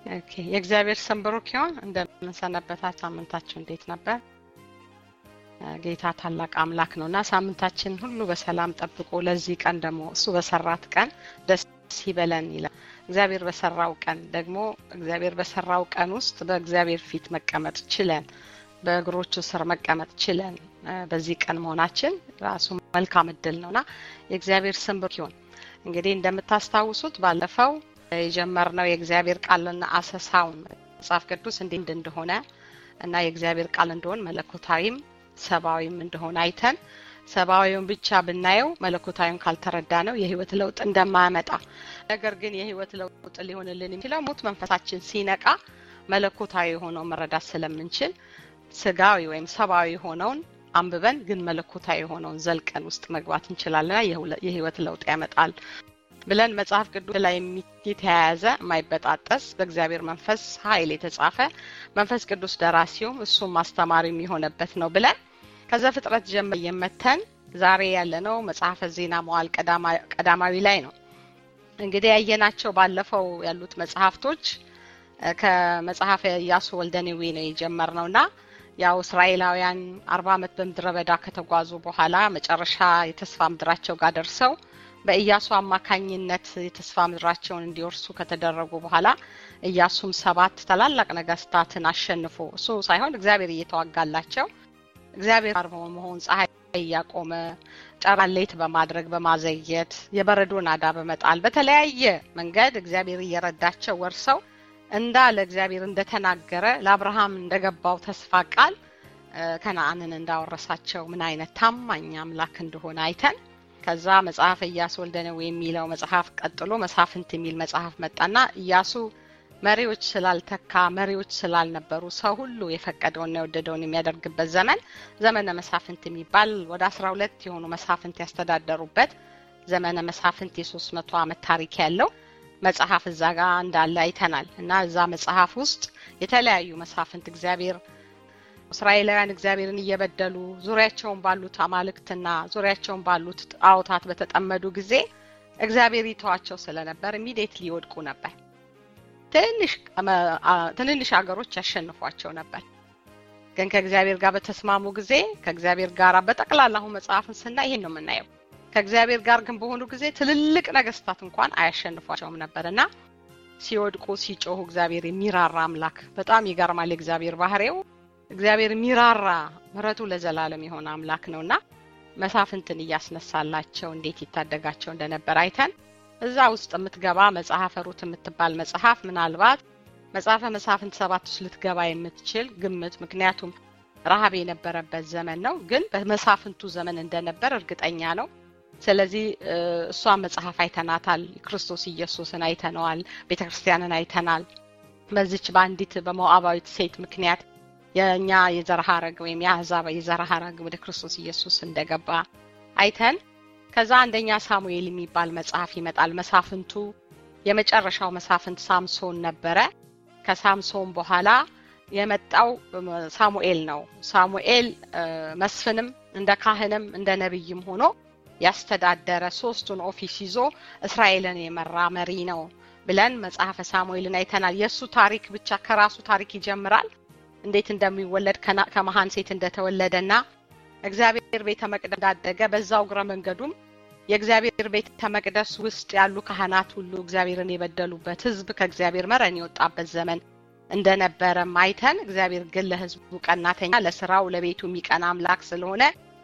ኦኬ የእግዚአብሔር ስም ብሩክ ይሁን። እንደምንሰነበታት ሳምንታችሁ እንዴት ነበር? ጌታ ታላቅ አምላክ ነው እና ሳምንታችን ሁሉ በሰላም ጠብቆ ለዚህ ቀን ደግሞ እሱ በሰራት ቀን ደስ ይበለን ይላል። እግዚአብሔር በሰራው ቀን ደግሞ እግዚአብሔር በሰራው ቀን ውስጥ በእግዚአብሔር ፊት መቀመጥ ችለን በእግሮቹ ስር መቀመጥ ችለን በዚህ ቀን መሆናችን ራሱ መልካም እድል ነውና የእግዚአብሔር ስም ብሩክ ይሁን። እንግዲህ እንደምታስታውሱት ባለፈው የጀመርነው የእግዚአብሔር ቃልና አሰሳውን መጽሐፍ ቅዱስ እንዴት እንደሆነ እና የእግዚአብሔር ቃል እንደሆን መለኮታዊም ሰብአዊም እንደሆነ አይተን ሰብአዊውን ብቻ ብናየው መለኮታዊውን ካልተረዳ ነው የህይወት ለውጥ እንደማያመጣ ነገር ግን የህይወት ለውጥ ሊሆንልን የሚችለው ሙት መንፈሳችን ሲነቃ መለኮታዊ የሆነው መረዳት ስለምንችል ስጋዊ ወይም ሰብአዊ የሆነውን አንብበን ግን መለኮታዊ የሆነውን ዘልቀን ውስጥ መግባት እንችላለንና የህይወት ለውጥ ያመጣል ብለን መጽሐፍ ቅዱስ ላይ የተያያዘ የማይበጣጠስ በእግዚአብሔር መንፈስ ኃይል የተጻፈ መንፈስ ቅዱስ ደራሲውም እሱም ማስተማሪም የሆነበት ነው ብለን ከዛ ፍጥረት ጀምር የመተን ዛሬ ያለነው መጽሐፈ ዜና መዋል ቀዳማዊ ላይ ነው። እንግዲህ ያየናቸው ባለፈው ያሉት መጽሐፍቶች ከመጽሐፈ ኢያሱ ወልደ ነዌ ነው የጀመርነው እና ያው እስራኤላውያን አርባ ዓመት በምድረ በዳ ከተጓዙ በኋላ መጨረሻ የተስፋ ምድራቸው ጋር ደርሰው በኢያሱ አማካኝነት የተስፋ ምድራቸውን እንዲወርሱ ከተደረጉ በኋላ ኢያሱም ሰባት ታላላቅ ነገስታትን አሸንፎ እሱ ሳይሆን እግዚአብሔር እየተዋጋላቸው እግዚአብሔር ጋር በመሆን ፀሐይ እያቆመ ጨረቃን ሌት በማድረግ በማዘየት የበረዶ ናዳ በመጣል በተለያየ መንገድ እግዚአብሔር እየረዳቸው ወርሰው እንዳለ እግዚአብሔር እንደተናገረ ለአብርሃም እንደገባው ተስፋ ቃል ከነአንን እንዳወረሳቸው ምን አይነት ታማኝ አምላክ እንደሆነ አይተን ከዛ መጽሐፍ ኢያሱ ወልደ ነዌ የሚለው መጽሐፍ ቀጥሎ መሳፍንት የሚል መጽሐፍ መጣና ኢያሱ መሪዎች ስላልተካ መሪዎች ስላልነበሩ ሰው ሁሉ የፈቀደውና የወደደውን የሚያደርግበት ዘመን ዘመነ መሳፍንት የሚባል ወደ አስራ ሁለት የሆኑ መሳፍንት ያስተዳደሩበት ዘመነ መሳፍንት የሶስት መቶ ዓመት ታሪክ ያለው መጽሐፍ እዛ ጋር እንዳለ አይተናል እና እዛ መጽሐፍ ውስጥ የተለያዩ መሳፍንት እግዚአብሔር እስራኤላውያን እግዚአብሔርን እየበደሉ ዙሪያቸውን ባሉት አማልክትና ዙሪያቸውን ባሉት ጣዖታት በተጠመዱ ጊዜ እግዚአብሔር ይተዋቸው ስለነበር ኢሚዲየትሊ ይወድቁ ነበር። ትንንሽ ሀገሮች ያሸንፏቸው ነበር። ግን ከእግዚአብሔር ጋር በተስማሙ ጊዜ ከእግዚአብሔር ጋር በጠቅላላ አሁን መጽሐፍን ስናይ ይሄን ነው የምናየው። ከእግዚአብሔር ጋር ግን በሆኑ ጊዜ ትልልቅ ነገስታት እንኳን አያሸንፏቸውም ነበር እና ሲወድቁ ሲጮሁ እግዚአብሔር የሚራራ አምላክ በጣም ይገርማል። የእግዚአብሔር ባህሪው እግዚአብሔር የሚራራ ምሕረቱ ለዘላለም የሆነ አምላክ ነውና መሳፍንትን እያስነሳላቸው እንዴት ይታደጋቸው እንደነበር አይተን እዛ ውስጥ የምትገባ መጽሐፈ ሩት የምትባል መጽሐፍ ምናልባት መጽሐፈ መሳፍንት ሰባት ውስጥ ልትገባ የምትችል ግምት፣ ምክንያቱም ረሃብ የነበረበት ዘመን ነው። ግን በመሳፍንቱ ዘመን እንደነበር እርግጠኛ ነው። ስለዚህ እሷን መጽሐፍ አይተናታል። ክርስቶስ ኢየሱስን አይተነዋል። ቤተ ክርስቲያንን አይተናል። በዚች በአንዲት በሞዓባዊት ሴት ምክንያት የእኛ የዘር ሐረግ ወይም የአሕዛብ የዘር ሐረግ ወደ ክርስቶስ ኢየሱስ እንደገባ አይተን ከዛ አንደኛ ሳሙኤል የሚባል መጽሐፍ ይመጣል። መሳፍንቱ የመጨረሻው መሳፍንት ሳምሶን ነበረ። ከሳምሶን በኋላ የመጣው ሳሙኤል ነው። ሳሙኤል መስፍንም እንደ ካህንም እንደ ነቢይም ሆኖ ያስተዳደረ ሶስቱን ኦፊስ ይዞ እስራኤልን የመራ መሪ ነው ብለን መጽሐፈ ሳሙኤልን አይተናል። የእሱ ታሪክ ብቻ ከራሱ ታሪክ ይጀምራል። እንዴት እንደሚወለድ ከመሀን ሴት እንደተወለደና እግዚአብሔር ቤተ መቅደስ እንዳደገ በዛው እግረ መንገዱም የእግዚአብሔር ቤተ መቅደስ ውስጥ ያሉ ካህናት ሁሉ እግዚአብሔርን የበደሉበት ሕዝብ ከእግዚአብሔር መረን የወጣበት ዘመን እንደነበረ አይተን እግዚአብሔር ግን ለሕዝቡ ቀናተኛ ለስራው ለቤቱ የሚቀና አምላክ ስለሆነ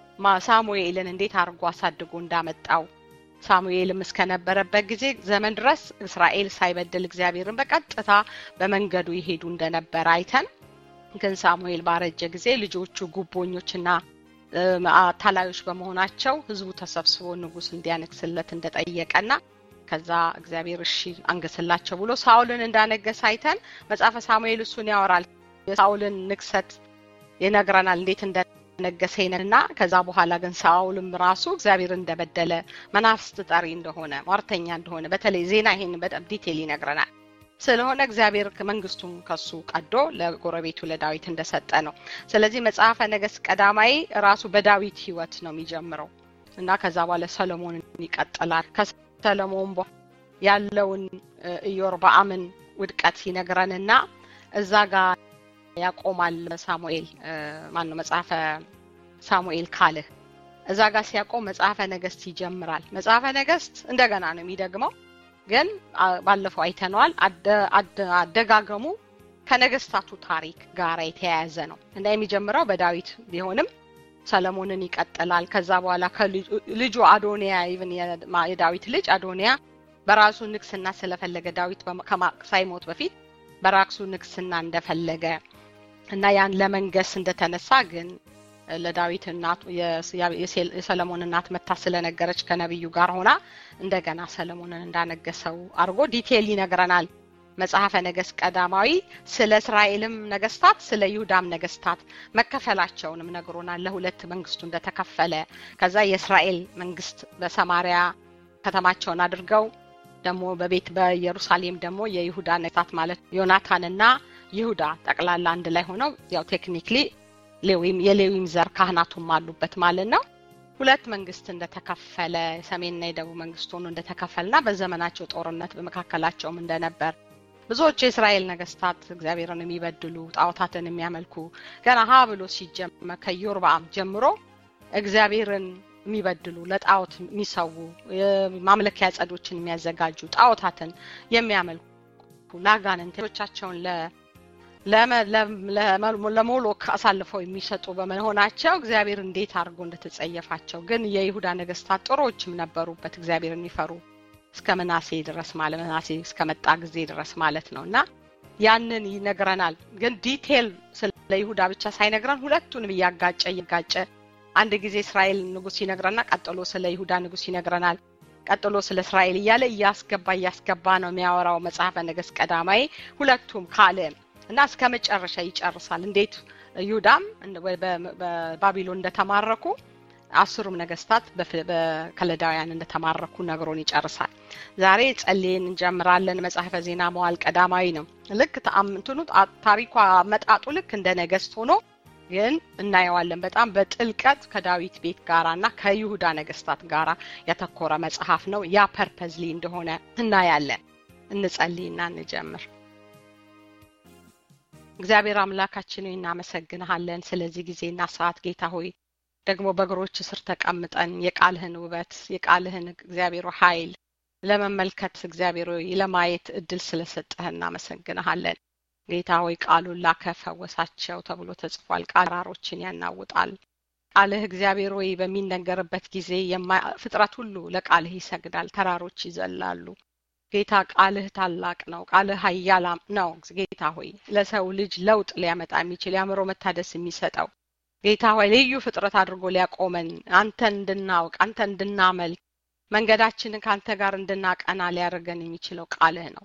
ሳሙኤልን እንዴት አድርጎ አሳድጎ እንዳመጣው ሳሙኤልም እስከነበረበት ጊዜ ዘመን ድረስ እስራኤል ሳይበድል እግዚአብሔርን በቀጥታ በመንገዱ ይሄዱ እንደነበረ አይተን ግን ሳሙኤል ባረጀ ጊዜ ልጆቹ ጉቦኞችና አታላዮች በመሆናቸው ህዝቡ ተሰብስቦ ንጉስ እንዲያነግስለት እንደጠየቀና ከዛ እግዚአብሔር እሺ አንገስላቸው ብሎ ሳውልን እንዳነገሰ አይተን መጽሐፈ ሳሙኤል እሱን ያወራል። የሳውልን ንግሰት ይነግረናል እንዴት እንደነገሰ እና ከዛ በኋላ ግን ሳውልም ራሱ እግዚአብሔር እንደበደለ መናፍስት ጠሪ እንደሆነ ሟርተኛ እንደሆነ በተለይ ዜና ይሄን በጣም ዲቴል ይነግረናል። ስለሆነ እግዚአብሔር መንግስቱን ከሱ ቀዶ ለጎረቤቱ ለዳዊት እንደሰጠ ነው። ስለዚህ መጽሐፈ ነገስት ቀዳማዊ ራሱ በዳዊት ህይወት ነው የሚጀምረው እና ከዛ በኋላ ሰሎሞንን ይቀጥላል። ከሰሎሞን ያለውን ኢዮርብዓምን ውድቀት ይነግረንና እዛ ጋር ያቆማል ሳሙኤል ማን ነው መጽሐፈ ሳሙኤል ካልህ እዛ ጋር ሲያቆም መጽሐፈ ነገስት ይጀምራል። መጽሐፈ ነገስት እንደገና ነው የሚደግመው፣ ግን ባለፈው አይተነዋል። አደጋገሙ ከነገስታቱ ታሪክ ጋር የተያያዘ ነው እና የሚጀምረው በዳዊት ቢሆንም ሰለሞንን ይቀጥላል። ከዛ በኋላ ልጁ አዶኒያ ኢቭን የዳዊት ልጅ አዶኒያ በራሱ ንግስና ስለፈለገ ዳዊት ሳይሞት በፊት በራሱ ንግስና እንደፈለገ እና ያን ለመንገስ እንደተነሳ ግን ለዳዊት እናቱ የሰለሞን እናት መታ ስለነገረች ከነቢዩ ጋር ሆና እንደገና ሰለሞንን እንዳነገሰው አድርጎ ዲቴይል ይነግረናል። መጽሐፈ ነገስት ቀዳማዊ ስለ እስራኤልም ነገስታት ስለ ይሁዳም ነገስታት መከፈላቸውንም ነግሮናል። ለሁለት መንግስቱ እንደተከፈለ ከዛ የእስራኤል መንግስት በሰማሪያ ከተማቸውን አድርገው ደግሞ በቤት በኢየሩሳሌም ደግሞ የይሁዳ ነገስታት ማለት ዮናታንና ይሁዳ ጠቅላላ አንድ ላይ ሆነው ያው ቴክኒክሊ ሌዊም የሌዊም ዘር ካህናቱም አሉበት ማለት ነው። ሁለት መንግስት እንደተከፈለ ሰሜንና የደቡብ መንግስት ሆኖ እንደተከፈልና በዘመናቸው ጦርነት በመካከላቸውም እንደነበር ብዙዎቹ የእስራኤል ነገስታት እግዚአብሔርን የሚበድሉ ጣዖታትን የሚያመልኩ ገና ሀ ብሎ ሲጀመር ከኢዮርብዓም ጀምሮ እግዚአብሔርን የሚበድሉ ለጣዖት የሚሰዉ ማምለኪያ ጸዶችን የሚያዘጋጁ ጣዖታትን የሚያመልኩ ለአጋንንቶቻቸውን ለሞሎክ አሳልፈው የሚሰጡ በመሆናቸው እግዚአብሔር እንዴት አድርጎ እንደተጸየፋቸው ግን የይሁዳ ነገስታት ጥሮችም ነበሩበት እግዚአብሔር የሚፈሩ እስከ መናሴ ድረስ ማለት መናሴ እስከመጣ ጊዜ ድረስ ማለት ነው እና ያንን ይነግረናል። ግን ዲቴል ስለ ይሁዳ ብቻ ሳይነግረን ሁለቱንም እያጋጨ እያጋጨ አንድ ጊዜ እስራኤል ንጉስ ይነግረና ቀጥሎ ስለ ይሁዳ ንጉስ ይነግረናል። ቀጥሎ ስለ እስራኤል እያለ እያስገባ እያስገባ ነው የሚያወራው መጽሐፈ ነገስት ቀዳማዊ ሁለቱም ካለ እና እስከ መጨረሻ ይጨርሳል። እንዴት ይሁዳም በባቢሎን እንደተማረኩ አስሩም ነገስታት በከለዳውያን እንደተማረኩ ነግሮን ይጨርሳል። ዛሬ ጸልየን እንጀምራለን። መጽሐፈ ዜና መዋዕል ቀዳማዊ ነው። ልክ እንትኑ ታሪኳ አመጣጡ ልክ እንደ ነገስት ሆኖ ግን እናየዋለን። በጣም በጥልቀት ከዳዊት ቤት ጋራ እና ከይሁዳ ነገስታት ጋራ ያተኮረ መጽሐፍ ነው። ያ ፐርፐዝሊ እንደሆነ እናያለን። እንጸልይና እንጀምር። እግዚአብሔር አምላካችን ሆይ እናመሰግንሃለን ስለዚህ ጊዜና ሰዓት ጌታ ሆይ ደግሞ በእግሮች ስር ተቀምጠን የቃልህን ውበት የቃልህን እግዚአብሔር ኃይል ለመመልከት እግዚአብሔር ሆይ ለማየት እድል ስለሰጠህ እናመሰግንሃለን። ጌታ ሆይ ቃሉን ላከ ፈወሳቸው ተብሎ ተጽፏል። ቃራሮችን ያናውጣል። ቃልህ እግዚአብሔር ሆይ በሚነገርበት ጊዜ ፍጥረት ሁሉ ለቃልህ ይሰግዳል፣ ተራሮች ይዘላሉ። ጌታ ቃልህ ታላቅ ነው። ቃልህ ኃያል ነው። ጌታ ሆይ ለሰው ልጅ ለውጥ ሊያመጣ የሚችል የአእምሮ መታደስ የሚሰጠው ጌታ ሆይ ልዩ ፍጥረት አድርጎ ሊያቆመን አንተን እንድናውቅ አንተን እንድናመልክ መንገዳችንን ከአንተ ጋር እንድናቀና ሊያደርገን የሚችለው ቃልህ ነው።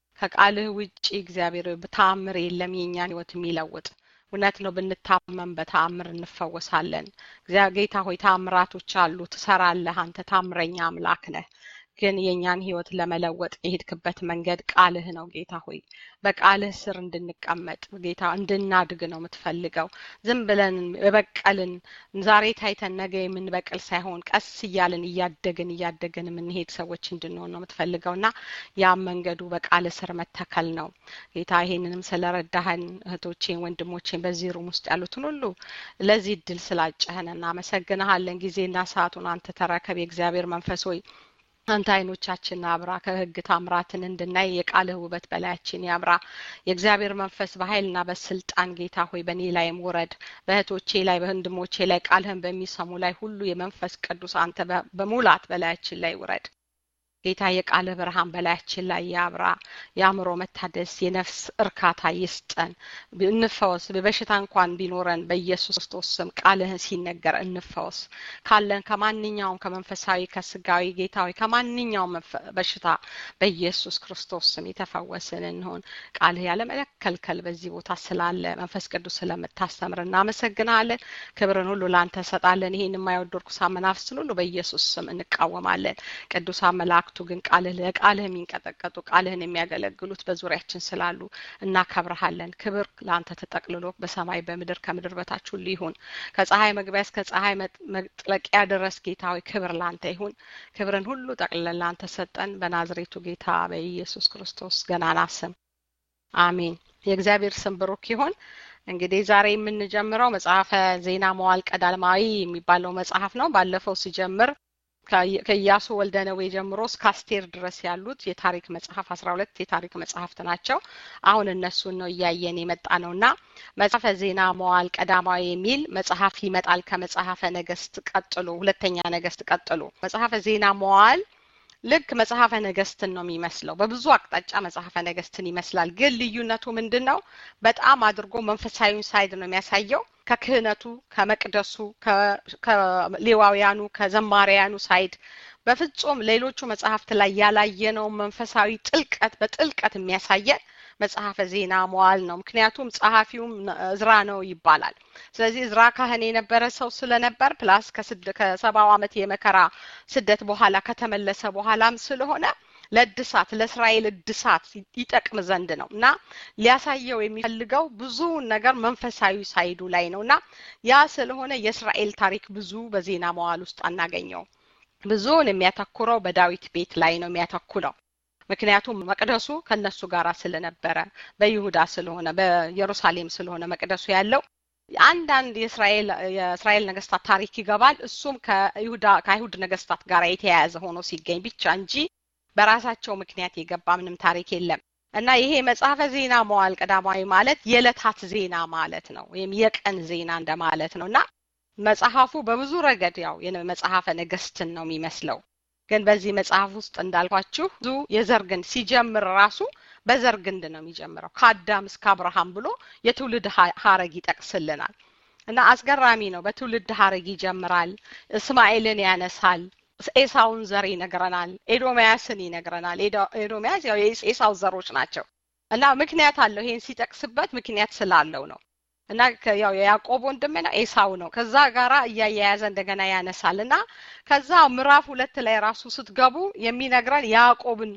ከቃልህ ውጪ እግዚአብሔር በተአምር የለም የእኛን ህይወት የሚለውጥ እውነት ነው። ብንታመም በተአምር እንፈወሳለን። ጌታ ሆይ ተአምራቶች አሉ፣ ትሰራለህ። አንተ ታምረኛ አምላክ ነህ። ግን የእኛን ህይወት ለመለወጥ የሄድክበት መንገድ ቃልህ ነው ጌታ ሆይ በቃልህ ስር እንድንቀመጥ ጌታ እንድናድግ ነው የምትፈልገው ዝም ብለን የበቀልን ዛሬ ታይተን ነገ የምንበቅል ሳይሆን ቀስ እያልን እያደግን እያደግን የምንሄድ ሰዎች እንድንሆን ነው የምትፈልገው እና ያም መንገዱ በቃልህ ስር መተከል ነው ጌታ ይሄንንም ስለረዳህን እህቶቼን ወንድሞቼን በዚህ ሩም ውስጥ ያሉትን ሁሉ ለዚህ እድል ስላጨህን እናመሰግንሃለን ጊዜና ሰዓቱን አንተ ተረከብ የእግዚአብሔር መንፈስ ሆይ አንተ አይኖቻችን አብራ ከህግ ታምራትን እንድናይ የቃልህ ውበት በላያችን ያብራ። የእግዚአብሔር መንፈስ በኃይልና በስልጣን ጌታ ሆይ በእኔ ላይም ውረድ። በእህቶቼ ላይ በወንድሞቼ ላይ ቃልህን በሚሰሙ ላይ ሁሉ የመንፈስ ቅዱስ አንተ በሙላት በላያችን ላይ ውረድ። ጌታ የቃልህ ብርሃን በላያችን ላይ ያብራ። የአእምሮ መታደስ፣ የነፍስ እርካታ ይስጠን። እንፈወስ። በበሽታ እንኳን ቢኖረን በኢየሱስ ክርስቶስ ስም ቃልህን ሲነገር እንፈወስ። ካለን ከማንኛውም ከመንፈሳዊ ከስጋዊ ጌታዊ ከማንኛውም በሽታ በኢየሱስ ክርስቶስ ስም የተፈወስን እንሆን። ቃልህ ያለመከልከል በዚህ ቦታ ስላለ መንፈስ ቅዱስ ስለምታስተምር እናመሰግናለን። ክብርን ሁሉ ለአንተ እንሰጣለን። ይህን የማይወዱ ርኩሳን መናፍስትን ሁሉ በኢየሱስ ስም እንቃወማለን። ቅዱሳን መላእክቱ ግን ቃልህ ለቃልህ የሚንቀጠቀጡ ቃልህን የሚያገለግሉት በዙሪያችን ስላሉ እናከብረሃለን። ክብር ለአንተ ተጠቅልሎ በሰማይ በምድር ከምድር በታች ሁሉ ይሁን። ከፀሐይ መግቢያ እስከ ፀሐይ መጥለቂያ ድረስ ጌታዊ ክብር ለአንተ ይሁን። ክብርን ሁሉ ጠቅልለን ለአንተ ሰጠን። በናዝሬቱ ጌታ በኢየሱስ ክርስቶስ ገናና ስም አሜን። የእግዚአብሔር ስም ብሩክ ይሁን። እንግዲህ ዛሬ የምንጀምረው መጽሐፈ ዜና መዋዕል ቀዳማዊ የሚባለው መጽሐፍ ነው። ባለፈው ሲጀምር ከኢያሱ ወልደ ነዌ ጀምሮ እስከ አስቴር ድረስ ያሉት የታሪክ መጽሐፍ አስራ ሁለት የታሪክ መጽሐፍት ናቸው። አሁን እነሱን ነው እያየን የመጣ ነው እና መጽሐፈ ዜና መዋዕል ቀዳማዊ የሚል መጽሐፍ ይመጣል ከመጽሐፈ ነገስት ቀጥሎ፣ ሁለተኛ ነገስት ቀጥሎ መጽሐፈ ዜና መዋዕል ልክ መጽሐፈ ነገስትን ነው የሚመስለው። በብዙ አቅጣጫ መጽሐፈ ነገስትን ይመስላል። ግን ልዩነቱ ምንድን ነው? በጣም አድርጎ መንፈሳዊውን ሳይድ ነው የሚያሳየው። ከክህነቱ፣ ከመቅደሱ፣ ከሌዋውያኑ፣ ከዘማሪያኑ ሳይድ በፍጹም ሌሎቹ መጽሐፍት ላይ ያላየነውን መንፈሳዊ ጥልቀት በጥልቀት የሚያሳየን መጽሐፈ ዜና መዋዕል ነው። ምክንያቱም ጸሐፊውም እዝራ ነው ይባላል። ስለዚህ እዝራ ካህን የነበረ ሰው ስለነበር ፕላስ ከሰባው ዓመት የመከራ ስደት በኋላ ከተመለሰ በኋላም ስለሆነ ለእድሳት ለእስራኤል እድሳት ይጠቅም ዘንድ ነው እና ሊያሳየው የሚፈልገው ብዙ ነገር መንፈሳዊ ሳይዱ ላይ ነው እና ያ ስለሆነ የእስራኤል ታሪክ ብዙ በዜና መዋዕል ውስጥ አናገኘው። ብዙውን የሚያተኩረው በዳዊት ቤት ላይ ነው የሚያተኩረው። ምክንያቱም መቅደሱ ከነሱ ጋር ስለነበረ በይሁዳ ስለሆነ በኢየሩሳሌም ስለሆነ መቅደሱ ያለው አንዳንድ የእስራኤል የእስራኤል ነገስታት ታሪክ ይገባል። እሱም ከይሁዳ ከአይሁድ ነገስታት ጋር የተያያዘ ሆኖ ሲገኝ ብቻ እንጂ በራሳቸው ምክንያት የገባ ምንም ታሪክ የለም እና ይሄ መጽሐፈ ዜና መዋዕል ቀዳማዊ ማለት የዕለታት ዜና ማለት ነው፣ ወይም የቀን ዜና እንደማለት ነው እና መጽሐፉ በብዙ ረገድ ያው መጽሐፈ ነገስትን ነው የሚመስለው። ግን በዚህ መጽሐፍ ውስጥ እንዳልኳችሁ ብዙ የዘር ግንድ ሲጀምር ራሱ በዘር ግንድ ነው የሚጀምረው ከአዳም እስከ አብርሃም ብሎ የትውልድ ሀረግ ይጠቅስልናል እና አስገራሚ ነው። በትውልድ ሀረግ ይጀምራል። እስማኤልን ያነሳል። ኤሳውን ዘር ይነግረናል። ኤዶሚያስን ይነግረናል። ኤዶሚያስ ያው የኤሳው ዘሮች ናቸው እና ምክንያት አለው። ይሄን ሲጠቅስበት ምክንያት ስላለው ነው እና ያው የያዕቆብ ወንድም ነው ኤሳው ነው። ከዛ ጋራ እያያያዘ እንደገና ያነሳል እና ከዛ ምዕራፍ ሁለት ላይ ራሱ ስትገቡ የሚነግረን ያዕቆብን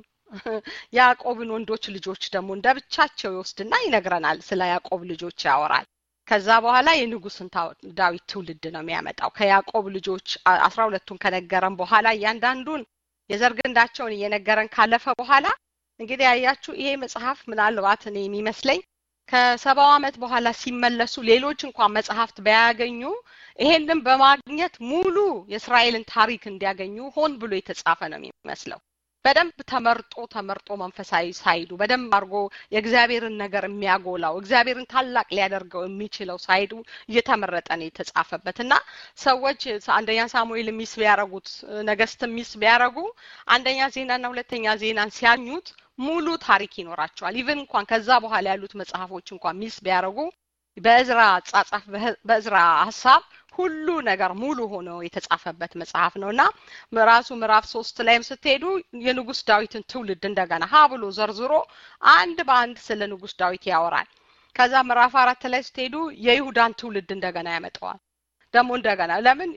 ያዕቆብን ወንዶች ልጆች ደግሞ እንደ ብቻቸው ይወስድና ይነግረናል። ስለ ያዕቆብ ልጆች ያወራል። ከዛ በኋላ የንጉስን ዳዊት ትውልድ ነው የሚያመጣው። ከያዕቆብ ልጆች አስራ ሁለቱን ከነገረን በኋላ እያንዳንዱን የዘር ግንዳቸውን እየነገረን ካለፈ በኋላ እንግዲህ ያያችሁ ይሄ መጽሐፍ ምናልባት እኔ የሚመስለኝ ከሰባው ዓመት በኋላ ሲመለሱ ሌሎች እንኳን መጽሐፍት ባያገኙ ይሄንን በማግኘት ሙሉ የእስራኤልን ታሪክ እንዲያገኙ ሆን ብሎ የተጻፈ ነው የሚመስለው። በደንብ ተመርጦ ተመርጦ መንፈሳዊ ሳይዱ በደንብ አድርጎ የእግዚአብሔርን ነገር የሚያጎላው እግዚአብሔርን ታላቅ ሊያደርገው የሚችለው ሳይዱ እየተመረጠ ነው የተጻፈበት እና ሰዎች አንደኛ ሳሙኤል ሚስ ቢያረጉት ነገስት ሚስ ቢያረጉ አንደኛ ዜናና ሁለተኛ ዜናን ሲያኙት ሙሉ ታሪክ ይኖራቸዋል። ኢቨን እንኳን ከዛ በኋላ ያሉት መጽሐፎች እንኳን ሚስ ቢያደርጉ በእዝራ አጻጻፍ በእዝራ ሀሳብ ሁሉ ነገር ሙሉ ሆኖ የተጻፈበት መጽሐፍ ነው እና ራሱ ምዕራፍ ሶስት ላይም ስትሄዱ የንጉስ ዳዊትን ትውልድ እንደገና ሀ ብሎ ዘርዝሮ አንድ በአንድ ስለ ንጉስ ዳዊት ያወራል። ከዛ ምዕራፍ አራት ላይ ስትሄዱ የይሁዳን ትውልድ እንደገና ያመጣዋል። ደግሞ እንደገና ለምን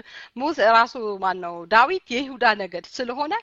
ሙሴ ራሱ ማን ነው ዳዊት የይሁዳ ነገድ ስለሆነ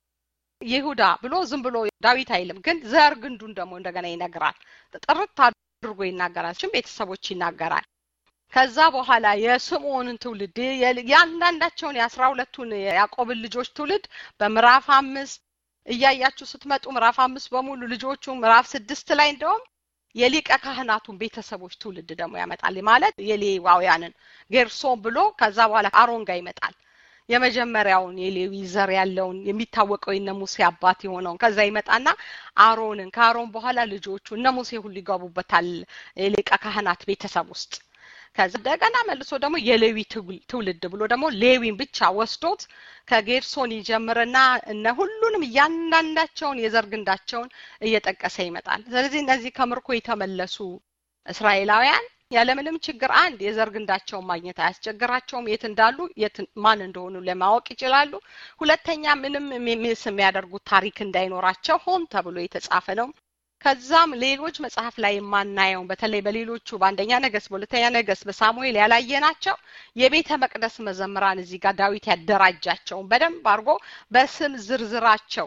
ይሁዳ ብሎ ዝም ብሎ ዳዊት አይልም፣ ግን ዘር ግንዱን ደግሞ እንደገና ይነግራል። ጥርት አድርጎ ይናገራል። ችም ቤተሰቦች ይናገራል። ከዛ በኋላ የስምዖንን ትውልድ ያንዳንዳቸውን የአስራ ሁለቱን የያዕቆብን ልጆች ትውልድ በምዕራፍ አምስት እያያችሁ ስትመጡ ምዕራፍ አምስት በሙሉ ልጆቹ ምዕራፍ ስድስት ላይ እንደውም የሊቀ ካህናቱን ቤተሰቦች ትውልድ ደግሞ ያመጣል። ማለት የሌዋውያንን ጌርሶን ብሎ ከዛ በኋላ አሮን ጋር ይመጣል። የመጀመሪያውን የሌዊ ዘር ያለውን የሚታወቀው የነ ሙሴ አባት የሆነውን ከዛ ይመጣና አሮንን ከአሮን በኋላ ልጆቹ እነ ሙሴ ሁሉ ይገቡበታል የሊቀ ካህናት ቤተሰብ ውስጥ። ከዛ እንደገና መልሶ ደግሞ የሌዊ ትውልድ ብሎ ደግሞ ሌዊን ብቻ ወስዶት ከጌርሶን ይጀምርና እነ ሁሉንም እያንዳንዳቸውን የዘር ግንዳቸውን እየጠቀሰ ይመጣል። ስለዚህ እነዚህ ከምርኮ የተመለሱ እስራኤላውያን ያለምንም ችግር አንድ የዘር ግንዳቸውን ማግኘት አያስቸግራቸውም። የት እንዳሉ የት ማን እንደሆኑ ለማወቅ ይችላሉ። ሁለተኛ ምንም ሚስ የሚያደርጉት ታሪክ እንዳይኖራቸው ሆን ተብሎ የተጻፈ ነው። ከዛም ሌሎች መጽሐፍ ላይ የማናየው በተለይ በሌሎቹ በአንደኛ ነገስት፣ በሁለተኛ ነገስት፣ በሳሙኤል ያላየናቸው የቤተ መቅደስ መዘምራን እዚህ ጋር ዳዊት ያደራጃቸውን በደንብ አድርጎ በስም ዝርዝራቸው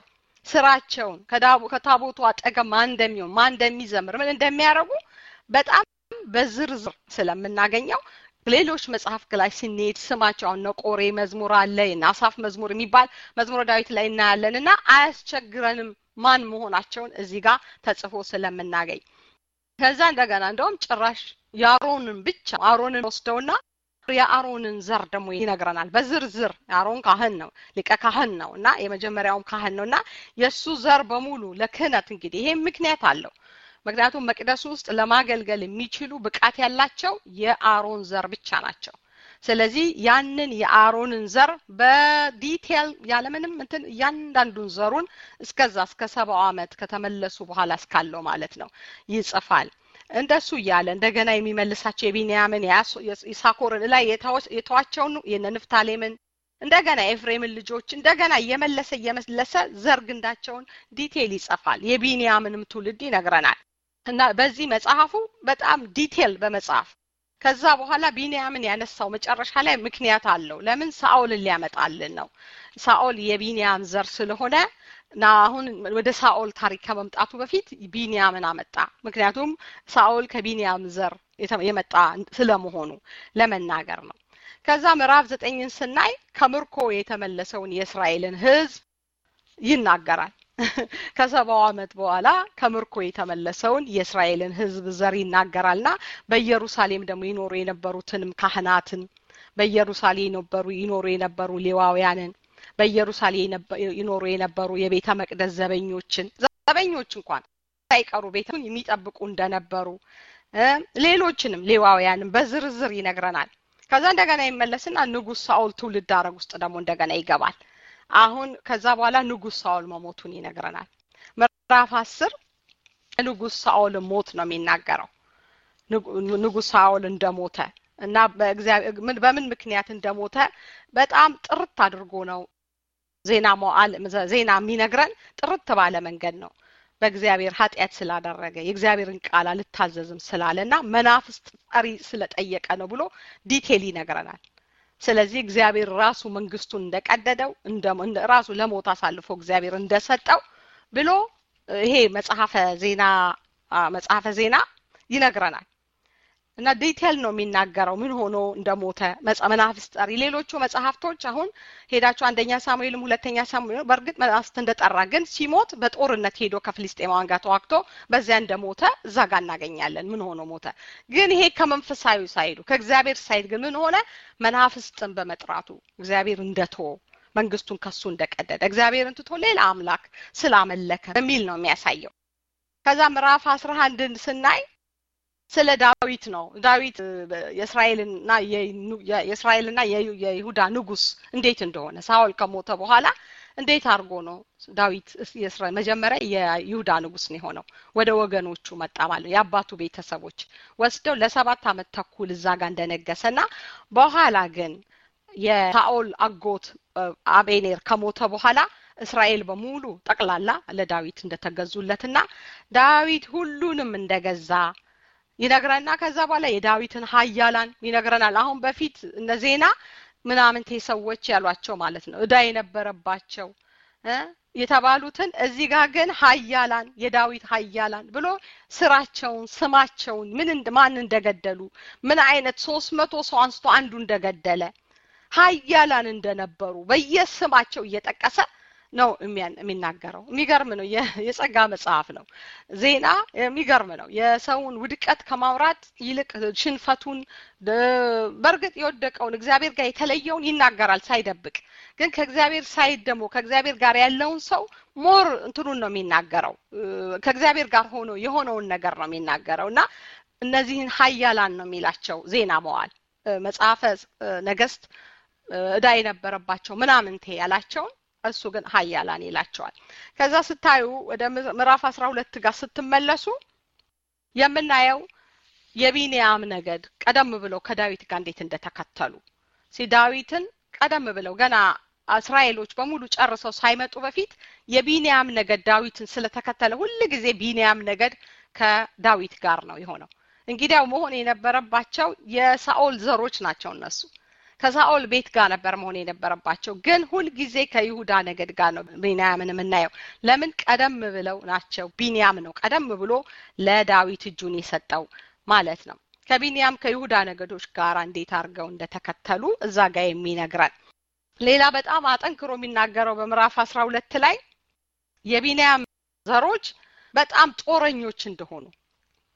ስራቸውን ከታቦቱ አጠገብ ማን እንደሚሆን ማን እንደሚዘምር ምን እንደሚያደርጉ በጣም በዝርዝር ስለምናገኘው ሌሎች መጽሐፍ ላይ ስንሄድ ስማቸው አሁን ቆሬ መዝሙር አለ የናሳፍ መዝሙር የሚባል መዝሙረ ዳዊት ላይ እናያለን እና አያስቸግረንም ማን መሆናቸውን እዚህ ጋር ተጽፎ ስለምናገኝ ከዛ እንደገና እንደውም ጭራሽ የአሮንን ብቻ አሮንን ወስደውና የአሮንን ዘር ደግሞ ይነግረናል በዝርዝር አሮን ካህን ነው ሊቀ ካህን ነው እና የመጀመሪያውም ካህን ነው እና የእሱ ዘር በሙሉ ለክህነት እንግዲህ ይሄ ምክንያት አለው ምክንያቱም መቅደሱ ውስጥ ለማገልገል የሚችሉ ብቃት ያላቸው የአሮን ዘር ብቻ ናቸው ስለዚህ ያንን የአሮንን ዘር በዲቴል ያለምንም እንትን እያንዳንዱን ዘሩን እስከዛ እስከ ሰባው ዓመት ከተመለሱ በኋላ እስካለው ማለት ነው ይጽፋል እንደሱ እያለ እንደገና የሚመልሳቸው የቢንያምን የሳኮርን ላይ የተዋቸውን የነ ንፍታሌምን እንደገና የኤፍሬምን ልጆች እንደገና እየመለሰ እየመለሰ ዘር ግንዳቸውን ዲቴል ይጽፋል የቢንያምንም ትውልድ ይነግረናል እና በዚህ መጽሐፉ በጣም ዲቴል በመጽሐፍ ከዛ በኋላ ቢንያምን ያነሳው መጨረሻ ላይ ምክንያት አለው ለምን ሳኦልን ሊያመጣልን ነው ሳኦል የቢንያም ዘር ስለሆነ እና አሁን ወደ ሳኦል ታሪክ ከመምጣቱ በፊት ቢንያምን አመጣ ምክንያቱም ሳኦል ከቢንያም ዘር የመጣ ስለመሆኑ ለመናገር ነው ከዛ ምዕራፍ ዘጠኝን ስናይ ከምርኮ የተመለሰውን የእስራኤልን ህዝብ ይናገራል ከሰባው ዓመት በኋላ ከምርኮ የተመለሰውን የእስራኤልን ህዝብ ዘር ይናገራልና በኢየሩሳሌም ደግሞ ይኖሩ የነበሩትንም ካህናትን በኢየሩሳሌም የነበሩ ይኖሩ የነበሩ ሌዋውያንን በኢየሩሳሌም ይኖሩ የነበሩ የቤተ መቅደስ ዘበኞችን ዘበኞች እንኳን ሳይቀሩ ቤቱን የሚጠብቁ እንደነበሩ ሌሎችንም ሌዋውያንን በዝርዝር ይነግረናል ከዛ እንደገና ይመለስና ንጉስ ሳኦል ትውልድ አረግ ውስጥ ደግሞ እንደገና ይገባል አሁን ከዛ በኋላ ንጉስ ሳኦል መሞቱን ይነግረናል ምዕራፍ አስር ንጉስ ሳኦል ሞት ነው የሚናገረው ንጉስ ሳኦል እንደሞተ እና በምን ምክንያት እንደሞተ በጣም ጥርት አድርጎ ነው ዜና መዋል ዜና የሚነግረን ጥርት ባለ መንገድ ነው በእግዚአብሔር ኃጢአት ስላደረገ የእግዚአብሔርን ቃል አልታዘዝም ስላለ እና መናፍስት ጠሪ ስለጠየቀ ነው ብሎ ዲቴል ይነግረናል ስለዚህ እግዚአብሔር ራሱ መንግስቱን እንደቀደደው ራሱ ለሞት አሳልፎ እግዚአብሔር እንደሰጠው ብሎ ይሄ መጽሐፈ ዜና መጽሐፈ ዜና ይነግረናል እና ዲቴል ነው የሚናገረው ምን ሆኖ እንደሞተ መናፍስት ጠሪ ሌሎቹ መጽሐፍቶች አሁን ሄዳቸው አንደኛ ሳሙኤልም ሁለተኛ ሳሙኤል በእርግጥ መናፍስት እንደጠራ ግን ሲሞት በጦርነት ሄዶ ከፍልስጤማውያን ጋር ተዋግቶ በዚያ እንደሞተ እዛ ጋር እናገኛለን ምን ሆኖ ሞተ ግን ይሄ ከመንፈሳዊ ሳይዱ ከእግዚአብሔር ሳይድ ግን ምን ሆነ መናፍስትን በመጥራቱ እግዚአብሔር እንደቶ መንግስቱን ከሱ እንደቀደደ እግዚአብሔርን ትቶ ሌላ አምላክ ስላመለከ በሚል ነው የሚያሳየው ከዛ ምዕራፍ አስራ አንድን ስናይ ስለ ዳዊት ነው ዳዊት የእስራኤልና የእስራኤልና የይሁዳ ንጉስ እንዴት እንደሆነ ሳኦል ከሞተ በኋላ እንዴት አድርጎ ነው ዳዊት መጀመሪያ የይሁዳ ንጉስ ነው የሆነው ወደ ወገኖቹ መጣ ማለት ነው የአባቱ ቤተሰቦች ወስደው ለሰባት አመት ተኩል እዛ ጋር እንደነገሰና በኋላ ግን የሳኦል አጎት አቤኔር ከሞተ በኋላ እስራኤል በሙሉ ጠቅላላ ለዳዊት እንደተገዙለትና ዳዊት ሁሉንም እንደገዛ ይነግረና ከዛ በኋላ የዳዊትን ሀያላን ይነግረናል አሁን በፊት እነ ዜና ምናምንቴ ሰዎች ያሏቸው ማለት ነው እዳ የነበረባቸው የተባሉትን እዚህ ጋር ግን ሀያላን የዳዊት ሀያላን ብሎ ስራቸውን ስማቸውን ምን ማን እንደገደሉ ምን አይነት ሶስት መቶ ሰው አንስቶ አንዱ እንደገደለ ሀያላን እንደነበሩ በየስማቸው እየጠቀሰ ነው የሚናገረው የሚገርም ነው የጸጋ መጽሐፍ ነው ዜና የሚገርም ነው የሰውን ውድቀት ከማውራት ይልቅ ሽንፈቱን በእርግጥ የወደቀውን እግዚአብሔር ጋር የተለየውን ይናገራል ሳይደብቅ ግን ከእግዚአብሔር ሳይድ ደግሞ ከእግዚአብሔር ጋር ያለውን ሰው ሞር እንትኑን ነው የሚናገረው ከእግዚአብሔር ጋር ሆኖ የሆነውን ነገር ነው የሚናገረው እና እነዚህን ሀያላን ነው የሚላቸው ዜና መዋል መጽሐፈ ነገስት እዳ የነበረባቸው ምናምንቴ ያላቸውን እሱ ግን ሀያላን ይላቸዋል ከዛ ስታዩ ወደ ምዕራፍ አስራ ሁለት ጋር ስትመለሱ የምናየው የቢንያም ነገድ ቀደም ብለው ከዳዊት ጋር እንዴት እንደተከተሉ ዳዊትን ቀደም ብለው ገና እስራኤሎች በሙሉ ጨርሰው ሳይመጡ በፊት የቢንያም ነገድ ዳዊትን ስለተከተለ ሁል ጊዜ ቢንያም ነገድ ከዳዊት ጋር ነው የሆነው እንግዲያው መሆን የነበረባቸው የሳኦል ዘሮች ናቸው እነሱ ከሳኦል ቤት ጋር ነበር መሆን የነበረባቸው ግን ሁልጊዜ ከይሁዳ ነገድ ጋር ነው ቢንያምን የምናየው ለምን ቀደም ብለው ናቸው ቢንያም ነው ቀደም ብሎ ለዳዊት እጁን የሰጠው ማለት ነው ከቢንያም ከይሁዳ ነገዶች ጋር እንዴት አድርገው እንደተከተሉ እዛ ጋር የሚነግረን ሌላ በጣም አጠንክሮ የሚናገረው በምዕራፍ አስራ ሁለት ላይ የቢንያም ዘሮች በጣም ጦረኞች እንደሆኑ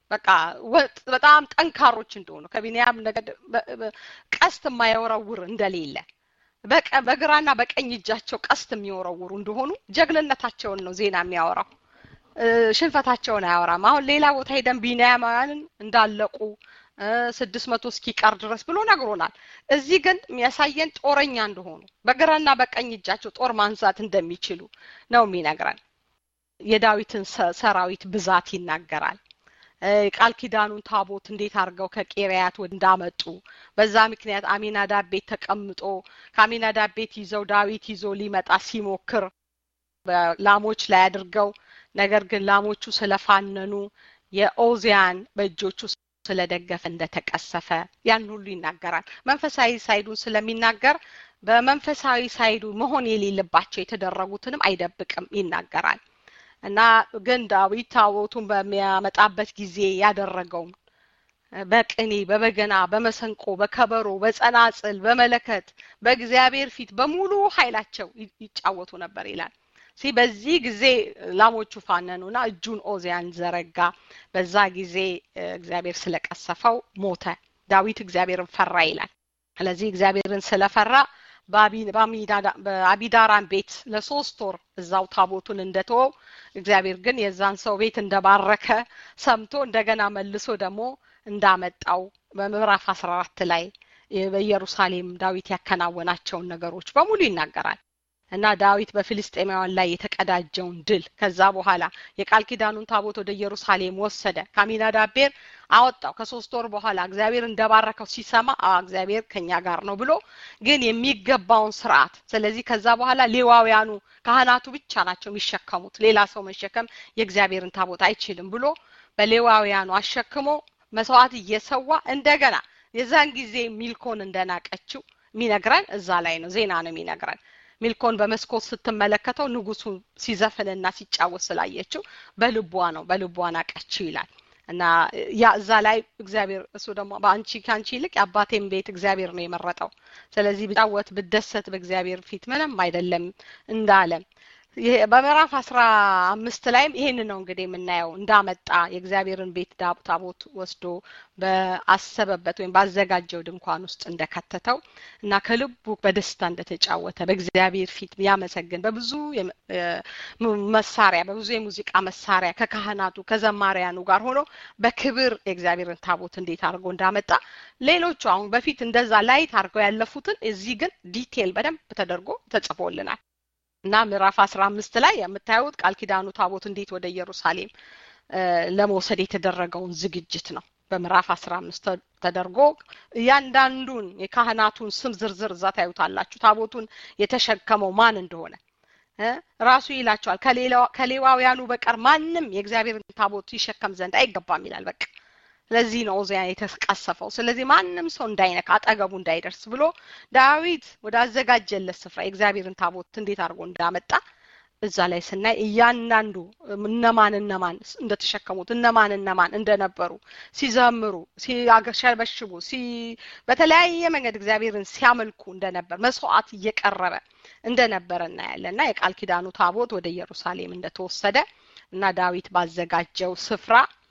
በቃ በጣም ጠንካሮች እንደሆኑ ከቢንያም ነገድ ቀስት የማይወረውር እንደሌለ በግራና በቀኝ እጃቸው ቀስት የሚወረውሩ እንደሆኑ ጀግንነታቸውን ነው ዜና የሚያወራው። ሽንፈታቸውን አያወራም። አሁን ሌላ ቦታ ሄደን ቢንያማውያንን እንዳለቁ ስድስት መቶ እስኪቀር ድረስ ብሎ ነግሮናል። እዚህ ግን የሚያሳየን ጦረኛ እንደሆኑ በግራና በቀኝ እጃቸው ጦር ማንሳት እንደሚችሉ ነው የሚነግረን። የዳዊትን ሰራዊት ብዛት ይናገራል። ቃል ኪዳኑን ታቦት እንዴት አድርገው ከቄሪያት እንዳመጡ በዛ ምክንያት አሚናዳብ ቤት ተቀምጦ ከአሚናዳብ ቤት ይዘው ዳዊት ይዞ ሊመጣ ሲሞክር ላሞች ላይ አድርገው ነገር ግን ላሞቹ ስለፋነኑ የኦዚያን በእጆቹ ስለደገፈ እንደተቀሰፈ ያን ሁሉ ይናገራል። መንፈሳዊ ሳይዱን ስለሚናገር በመንፈሳዊ ሳይዱ መሆን የሌለባቸው የተደረጉትንም አይደብቅም ይናገራል። እና ግን ዳዊት ታቦቱን በሚያመጣበት ጊዜ ያደረገውን በቅኔ፣ በበገና፣ በመሰንቆ፣ በከበሮ፣ በጸናጽል፣ በመለከት በእግዚአብሔር ፊት በሙሉ ኃይላቸው ይጫወቱ ነበር ይላል። ሲ በዚህ ጊዜ ላሞቹ ፋነኑና እጁን ኦዚያን ዘረጋ። በዛ ጊዜ እግዚአብሔር ስለቀሰፈው ሞተ። ዳዊት እግዚአብሔርን ፈራ ይላል። ስለዚህ እግዚአብሔርን ስለፈራ በአቢዳራን ቤት ለሶስት ወር እዛው ታቦቱን እንደተወው እግዚአብሔር ግን የዛን ሰው ቤት እንደባረከ ሰምቶ እንደገና መልሶ ደግሞ እንዳመጣው በምዕራፍ አስራ አራት ላይ በኢየሩሳሌም ዳዊት ያከናወናቸውን ነገሮች በሙሉ ይናገራል። እና ዳዊት በፊልስጤማውያን ላይ የተቀዳጀውን ድል ከዛ በኋላ የቃል ኪዳኑን ታቦት ወደ ኢየሩሳሌም ወሰደ። ከአሚናዳብ ቤር አወጣው። ከሶስት ወር በኋላ እግዚአብሔር እንደባረከው ሲሰማ እግዚአብሔር ከኛ ጋር ነው ብሎ ግን የሚገባውን ስርዓት ስለዚህ ከዛ በኋላ ሌዋውያኑ ካህናቱ ብቻ ናቸው የሚሸከሙት፣ ሌላ ሰው መሸከም የእግዚአብሔርን ታቦት አይችልም ብሎ በሌዋውያኑ አሸክሞ መስዋዕት እየሰዋ እንደገና የዛን ጊዜ ሚልኮን እንደናቀችው የሚነግረን እዛ ላይ ነው። ዜና ነው የሚነግረን። ሚልኮን በመስኮት ስትመለከተው ንጉሱ ሲዘፍንና ሲጫወት ስላየችው በልቧ ነው በልቧ ናቀችው ይላል እና ያ እዛ ላይ እግዚአብሔር እሱ ደግሞ በአንቺ ከአንቺ ይልቅ የአባቴን ቤት እግዚአብሔር ነው የመረጠው። ስለዚህ ብጫወት ብደሰት በእግዚአብሔር ፊት ምንም አይደለም እንዳለ በምዕራፍ አስራ አምስት ላይም ይህን ነው እንግዲህ የምናየው እንዳመጣ የእግዚአብሔርን ቤት ታቦት ወስዶ በአሰበበት ወይም ባዘጋጀው ድንኳን ውስጥ እንደከተተው እና ከልቡ በደስታ እንደተጫወተ በእግዚአብሔር ፊት ያመሰግን በብዙ መሳሪያ በብዙ የሙዚቃ መሳሪያ ከካህናቱ ከዘማሪያኑ ጋር ሆኖ በክብር የእግዚአብሔርን ታቦት እንዴት አድርጎ እንዳመጣ ሌሎቹ አሁን በፊት እንደዛ ላይት አድርገው ያለፉትን እዚህ ግን ዲቴል በደንብ ተደርጎ ተጽፎልናል። እና ምዕራፍ አስራ አምስት ላይ የምታዩት ቃል ኪዳኑ ታቦት እንዴት ወደ ኢየሩሳሌም ለመውሰድ የተደረገውን ዝግጅት ነው። በምዕራፍ አስራ አምስት ተደርጎ እያንዳንዱን የካህናቱን ስም ዝርዝር እዛ ታዩታላችሁ። ታቦቱን የተሸከመው ማን እንደሆነ ራሱ ይላቸዋል። ከሌዋውያኑ በቀር ማንም የእግዚአብሔርን ታቦት ይሸከም ዘንድ አይገባም ይላል። በቃ ለዚህ ነው ኦዚያን የተቀሰፈው። ስለዚህ ማንም ሰው እንዳይነካ አጠገቡ እንዳይደርስ ብሎ ዳዊት ወደ አዘጋጀለት ስፍራ የእግዚአብሔርን ታቦት እንዴት አድርጎ እንዳመጣ እዛ ላይ ስናይ እያንዳንዱ እነማን እነማን እንደተሸከሙት እነማን እነማን እንደነበሩ ሲዘምሩ፣ ሲያሸበሽቡ፣ በተለያየ መንገድ እግዚአብሔርን ሲያመልኩ እንደነበር መስዋዕት እየቀረበ እንደነበረ እናያለን እና የቃል ኪዳኑ ታቦት ወደ ኢየሩሳሌም እንደተወሰደ እና ዳዊት ባዘጋጀው ስፍራ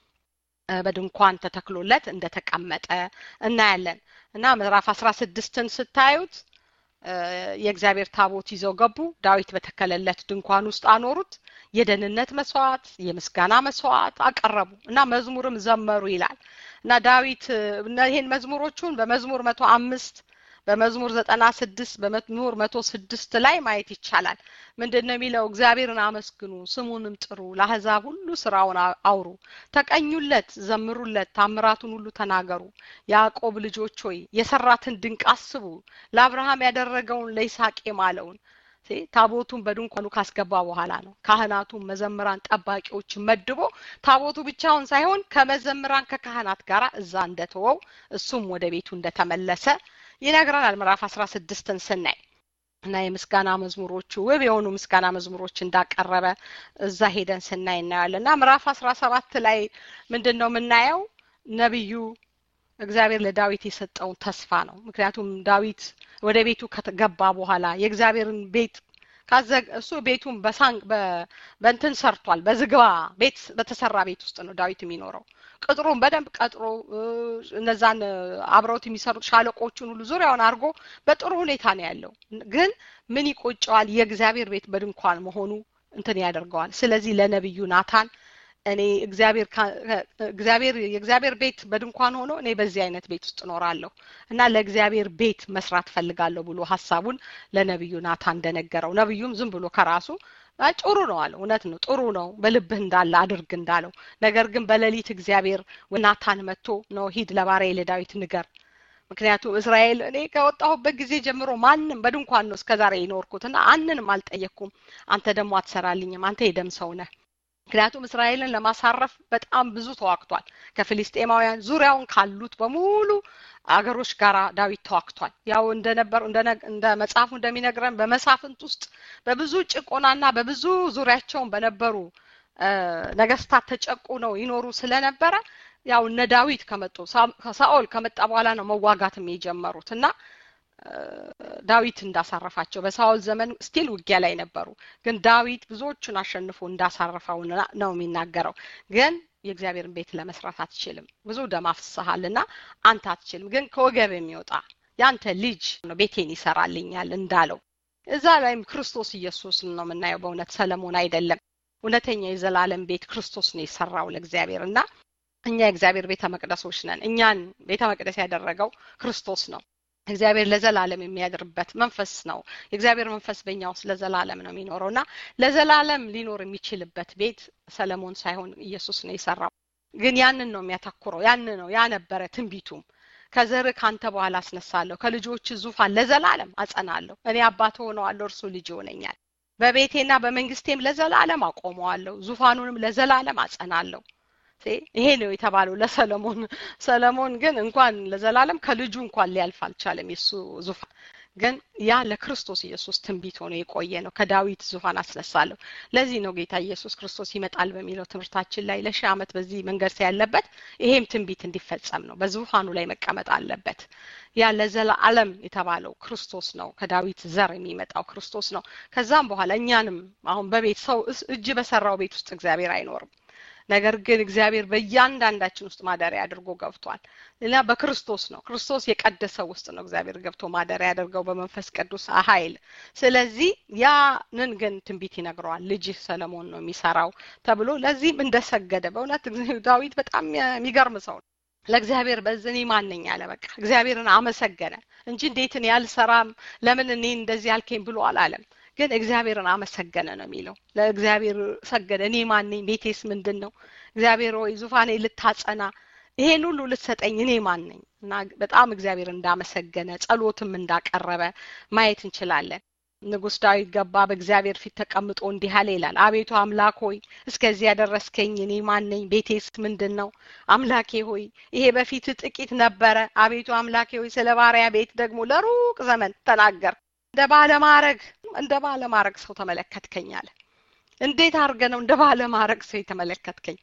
በድንኳን ተተክሎለት እንደተቀመጠ እናያለን እና ምዕራፍ አስራ ስድስትን ስታዩት የእግዚአብሔር ታቦት ይዘው ገቡ። ዳዊት በተከለለት ድንኳን ውስጥ አኖሩት። የደህንነት መስዋዕት፣ የምስጋና መስዋዕት አቀረቡ እና መዝሙርም ዘመሩ ይላል እና ዳዊት ይህን መዝሙሮቹን በመዝሙር መቶ አምስት በመዝሙር ዘጠና ስድስት በመዝሙር መቶ ስድስት ላይ ማየት ይቻላል። ምንድን ነው የሚለው? እግዚአብሔርን አመስግኑ፣ ስሙንም ጥሩ፣ ለአሕዛብ ሁሉ ስራውን አውሩ፣ ተቀኙለት፣ ዘምሩለት፣ ታምራቱን ሁሉ ተናገሩ። ያዕቆብ ልጆች ሆይ የሰራትን ድንቅ አስቡ፣ ለአብርሃም ያደረገውን ለይስሐቅ የማለውን ታቦቱን በድንኳኑ ካስገባ በኋላ ነው ካህናቱን መዘምራን ጠባቂዎች መድቦ ታቦቱ ብቻውን ሳይሆን ከመዘምራን ከካህናት ጋር እዛ እንደተወው እሱም ወደ ቤቱ እንደተመለሰ ይነግረናል። ምዕራፍ አስራ ስድስትን ስናይ እና የምስጋና መዝሙሮቹ ውብ የሆኑ ምስጋና መዝሙሮች እንዳቀረበ እዛ ሄደን ስናይ እናያለን። እና ምዕራፍ አስራ ሰባት ላይ ምንድን ነው የምናየው? ነቢዩ እግዚአብሔር ለዳዊት የሰጠውን ተስፋ ነው። ምክንያቱም ዳዊት ወደ ቤቱ ከገባ በኋላ የእግዚአብሔርን ቤት እሱ ቤቱን በሳንግ በእንትን ሰርቷል። በዝግባ ቤት በተሰራ ቤት ውስጥ ነው ዳዊት የሚኖረው። ቅጥሩን በደንብ ቀጥሮ እነዛን አብረውት የሚሰሩት ሻለቆቹን ሁሉ ዙሪያውን አድርጎ በጥሩ ሁኔታ ነው ያለው። ግን ምን ይቆጨዋል? የእግዚአብሔር ቤት በድንኳን መሆኑ እንትን ያደርገዋል። ስለዚህ ለነቢዩ ናታን እኔ እግዚአብሔር እግዚአብሔር የእግዚአብሔር ቤት በድንኳን ሆኖ እኔ በዚህ አይነት ቤት ውስጥ እኖራለሁ እና ለእግዚአብሔር ቤት መስራት ፈልጋለሁ ብሎ ሀሳቡን ለነቢዩ ናታን እንደነገረው ነቢዩም ዝም ብሎ ከራሱ ጥሩ ነው አለው። እውነት ነው፣ ጥሩ ነው፣ በልብህ እንዳለ አድርግ እንዳለው። ነገር ግን በሌሊት እግዚአብሔር ናታን መጥቶ ነው ሂድ ለባሪያዬ ለዳዊት ንገር ምክንያቱም እስራኤል እኔ ከወጣሁበት ጊዜ ጀምሮ ማንም በድንኳን ነው እስከዛሬ የኖርኩት እና አንንም አልጠየቅኩም። አንተ ደግሞ አትሰራልኝም። አንተ የደም ሰው ነህ። ምክንያቱም እስራኤልን ለማሳረፍ በጣም ብዙ ተዋግቷል። ከፊሊስጤማውያን ዙሪያውን ካሉት በሙሉ አገሮች ጋር ዳዊት ተዋግቷል። ያው እንደነበር እንደ መጽሐፉ እንደሚነግረን በመሳፍንት ውስጥ በብዙ ጭቆናና በብዙ ዙሪያቸውን በነበሩ ነገስታት ተጨቁ ነው ይኖሩ ስለነበረ ያው እነ ዳዊት ከመጡ ሳኦል ከመጣ በኋላ ነው መዋጋትም የጀመሩት እና ዳዊት እንዳሳረፋቸው በሳኦል ዘመን ስቲል ውጊያ ላይ ነበሩ። ግን ዳዊት ብዙዎቹን አሸንፎ እንዳሳረፈው ነው የሚናገረው። ግን የእግዚአብሔርን ቤት ለመስራት አትችልም፣ ብዙ ደም አፍስሰሃልና አንተ አትችልም። ግን ከወገብ የሚወጣ ያንተ ልጅ ነው ቤቴን ይሰራልኛል እንዳለው እዛ ላይም ክርስቶስ ኢየሱስን ነው የምናየው። በእውነት ሰለሞን አይደለም። እውነተኛ የዘላለም ቤት ክርስቶስ ነው የሰራው ለእግዚአብሔር እና እኛ የእግዚአብሔር ቤተ መቅደሶች ነን። እኛን ቤተ መቅደስ ያደረገው ክርስቶስ ነው። እግዚአብሔር ለዘላለም የሚያድርበት መንፈስ ነው። የእግዚአብሔር መንፈስ በእኛ ውስጥ ለዘላለም ነው የሚኖረው እና ለዘላለም ሊኖር የሚችልበት ቤት ሰለሞን ሳይሆን ኢየሱስ ነው የሰራው። ግን ያንን ነው የሚያተኩረው። ያን ነው ያ ነበረ ትንቢቱም ከዘር ካንተ በኋላ አስነሳለሁ፣ ከልጆች ዙፋን ለዘላለም አጸናለሁ። እኔ አባት ሆነዋለሁ፣ እርሱ ልጅ ይሆነኛል። በቤቴና በመንግስቴም ለዘላለም አቆመዋለሁ፣ ዙፋኑንም ለዘላለም አጸናለሁ። ይሄ ነው የተባለው ለሰለሞን። ሰለሞን ግን እንኳን ለዘላለም ከልጁ እንኳን ሊያልፍ አልቻለም የሱ ዙፋን። ግን ያ ለክርስቶስ ኢየሱስ ትንቢት ሆኖ የቆየ ነው። ከዳዊት ዙፋን አስነሳለሁ። ለዚህ ነው ጌታ ኢየሱስ ክርስቶስ ይመጣል በሚለው ትምህርታችን ላይ ለሺህ ዓመት በዚህ መንገድ ያለበት ይሄም ትንቢት እንዲፈጸም ነው። በዙፋኑ ላይ መቀመጥ አለበት። ያ ለዘላለም የተባለው ክርስቶስ ነው። ከዳዊት ዘር የሚመጣው ክርስቶስ ነው። ከዛም በኋላ እኛንም አሁን በቤት ሰው እጅ በሰራው ቤት ውስጥ እግዚአብሔር አይኖርም። ነገር ግን እግዚአብሔር በእያንዳንዳችን ውስጥ ማደሪያ አድርጎ ገብቷል እና በክርስቶስ ነው። ክርስቶስ የቀደሰው ውስጥ ነው እግዚአብሔር ገብቶ ማደሪያ ያደርገው በመንፈስ ቅዱስ ኃይል። ስለዚህ ያንን ግን ትንቢት ይነግረዋል። ልጅህ ሰለሞን ነው የሚሰራው ተብሎ ለዚህም እንደሰገደ በእውነት ዳዊት በጣም የሚገርም ሰው ነው። ለእግዚአብሔር በዚህ እኔ ማን ነኝ አለ። በቃ እግዚአብሔርን አመሰገነ እንጂ እንዴት እኔ አልሰራም፣ ለምን እኔ እንደዚህ አልከኝ ብሎ አላለም። ግን እግዚአብሔርን አመሰገነ ነው የሚለው። ለእግዚአብሔር ሰገደ። እኔ ማን ነኝ? ቤቴስ ምንድን ነው? እግዚአብሔር ሆይ ዙፋኔ ልታጸና ይሄን ሁሉ ልትሰጠኝ እኔ ማን ነኝ? እና በጣም እግዚአብሔር እንዳመሰገነ ጸሎትም እንዳቀረበ ማየት እንችላለን። ንጉሥ ዳዊት ገባ፣ በእግዚአብሔር ፊት ተቀምጦ እንዲህ አለ ይላል። አቤቱ አምላክ ሆይ እስከዚህ ያደረስከኝ እኔ ማን ነኝ? ቤቴስ ምንድን ነው? አምላኬ ሆይ ይሄ በፊት ጥቂት ነበረ። አቤቱ አምላኬ ሆይ ስለ ባሪያ ቤት ደግሞ ለሩቅ ዘመን ተናገር እንደ ባለማረግ እንደ ባለማረግ ሰው ተመለከትከኝ አለ። እንዴት አድርገ ነው እንደ ባለማረግ ሰው የተመለከትከኝ?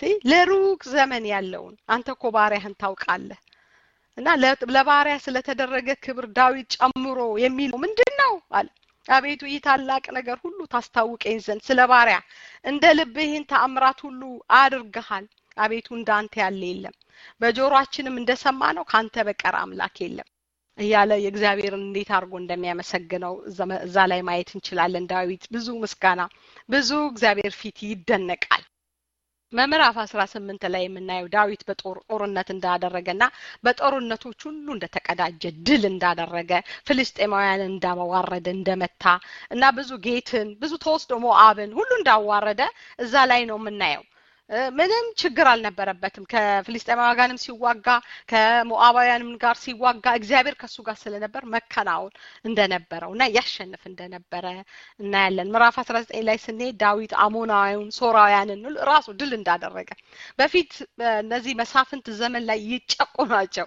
ለሩቅ ዘመን ያለውን አንተ እኮ ባሪያህን ታውቃለህ። እና ለባሪያ ስለተደረገ ክብር ዳዊት ጨምሮ የሚለው ምንድን ነው አለ። አቤቱ ይህ ታላቅ ነገር ሁሉ ታስታውቀኝ ዘንድ ስለ ባሪያ እንደ ልብህን ተአምራት ሁሉ አድርገሃል። አቤቱ እንዳንተ ያለ የለም፣ በጆሮአችንም እንደሰማ ነው ከአንተ በቀር አምላክ የለም እያለ የእግዚአብሔርን እንዴት አድርጎ እንደሚያመሰግነው እዛ ላይ ማየት እንችላለን። ዳዊት ብዙ ምስጋና ብዙ እግዚአብሔር ፊት ይደነቃል። በምዕራፍ አስራ ስምንት ላይ የምናየው ዳዊት በጦርነት እንዳደረገና በጦርነቶች ሁሉ እንደተቀዳጀ ድል እንዳደረገ ፍልስጤማውያንን እንዳዋረደ እንደመታ እና ብዙ ጌትን ብዙ ተወስዶ ሞአብን ሁሉ እንዳዋረደ እዛ ላይ ነው የምናየው። ምንም ችግር አልነበረበትም። ከፍልስጤማውያን ጋርም ሲዋጋ ከሞአባውያንም ጋር ሲዋጋ እግዚአብሔር ከሱ ጋር ስለነበር መከናወን እንደነበረው እና ያሸንፍ እንደነበረ እናያለን። ምዕራፍ አስራ ዘጠኝ ላይ ስንሄድ ዳዊት አሞናዊውን ሶራውያንን ራሱ ድል እንዳደረገ በፊት እነዚህ መሳፍንት ዘመን ላይ ይጨቁናቸው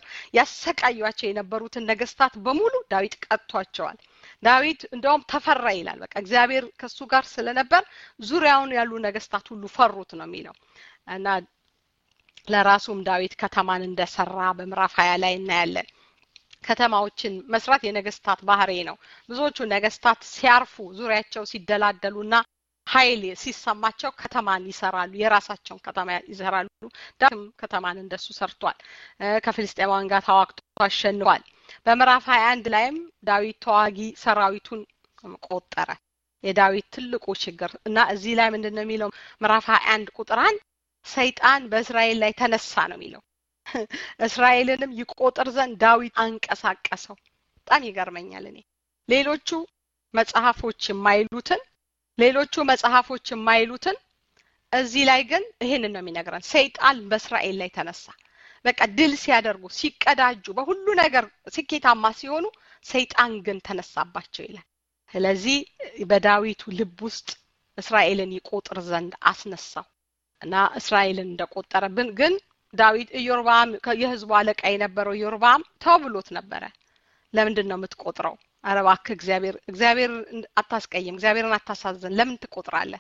ያሰቃዩቸው የነበሩትን ነገስታት በሙሉ ዳዊት ቀጥቷቸዋል። ዳዊት እንደውም ተፈራ ይላል። በቃ እግዚአብሔር ከሱ ጋር ስለነበር ዙሪያውን ያሉ ነገስታት ሁሉ ፈሩት ነው የሚለው እና ለራሱም ዳዊት ከተማን እንደሰራ በምዕራፍ ሀያ ላይ እናያለን። ከተማዎችን መስራት የነገስታት ባህሪ ነው። ብዙዎቹ ነገስታት ሲያርፉ ዙሪያቸው ሲደላደሉና ኃይል ሲሰማቸው ከተማን ይሰራሉ። የራሳቸውን ከተማ ይሰራሉ። ዳዊትም ከተማን እንደሱ ሰርቷል። ከፍልስጤማውያን ጋር ተዋግቶ አሸንፏል። በምዕራፍ ሀያ አንድ ላይም ዳዊት ተዋጊ ሰራዊቱን ቆጠረ። የዳዊት ትልቁ ችግር እና እዚህ ላይ ምንድን ነው የሚለው ምዕራፍ ሀያ አንድ ቁጥር አንድ ሰይጣን በእስራኤል ላይ ተነሳ ነው የሚለው እስራኤልንም ይቆጥር ዘንድ ዳዊት አንቀሳቀሰው። በጣም ይገርመኛል። እኔ ሌሎቹ መጽሐፎች የማይሉትን ሌሎቹ መጽሐፎች የማይሉትን እዚህ ላይ ግን ይህንን ነው የሚነግረን። ሰይጣን በእስራኤል ላይ ተነሳ። በቃ ድል ሲያደርጉ ሲቀዳጁ፣ በሁሉ ነገር ስኬታማ ሲሆኑ ሰይጣን ግን ተነሳባቸው ይላል። ስለዚህ በዳዊቱ ልብ ውስጥ እስራኤልን ይቆጥር ዘንድ አስነሳው እና እስራኤልን እንደቆጠረብን ግን ዳዊት ኢዮርባም የህዝቡ አለቃ የነበረው ኢዮርባም ተው ብሎት ነበረ። ለምንድን ነው የምትቆጥረው? ኧረ እባክህ እግዚአብሔር እግዚአብሔር አታስቀይም፣ እግዚአብሔርን አታሳዝን፣ ለምን ትቆጥራለህ?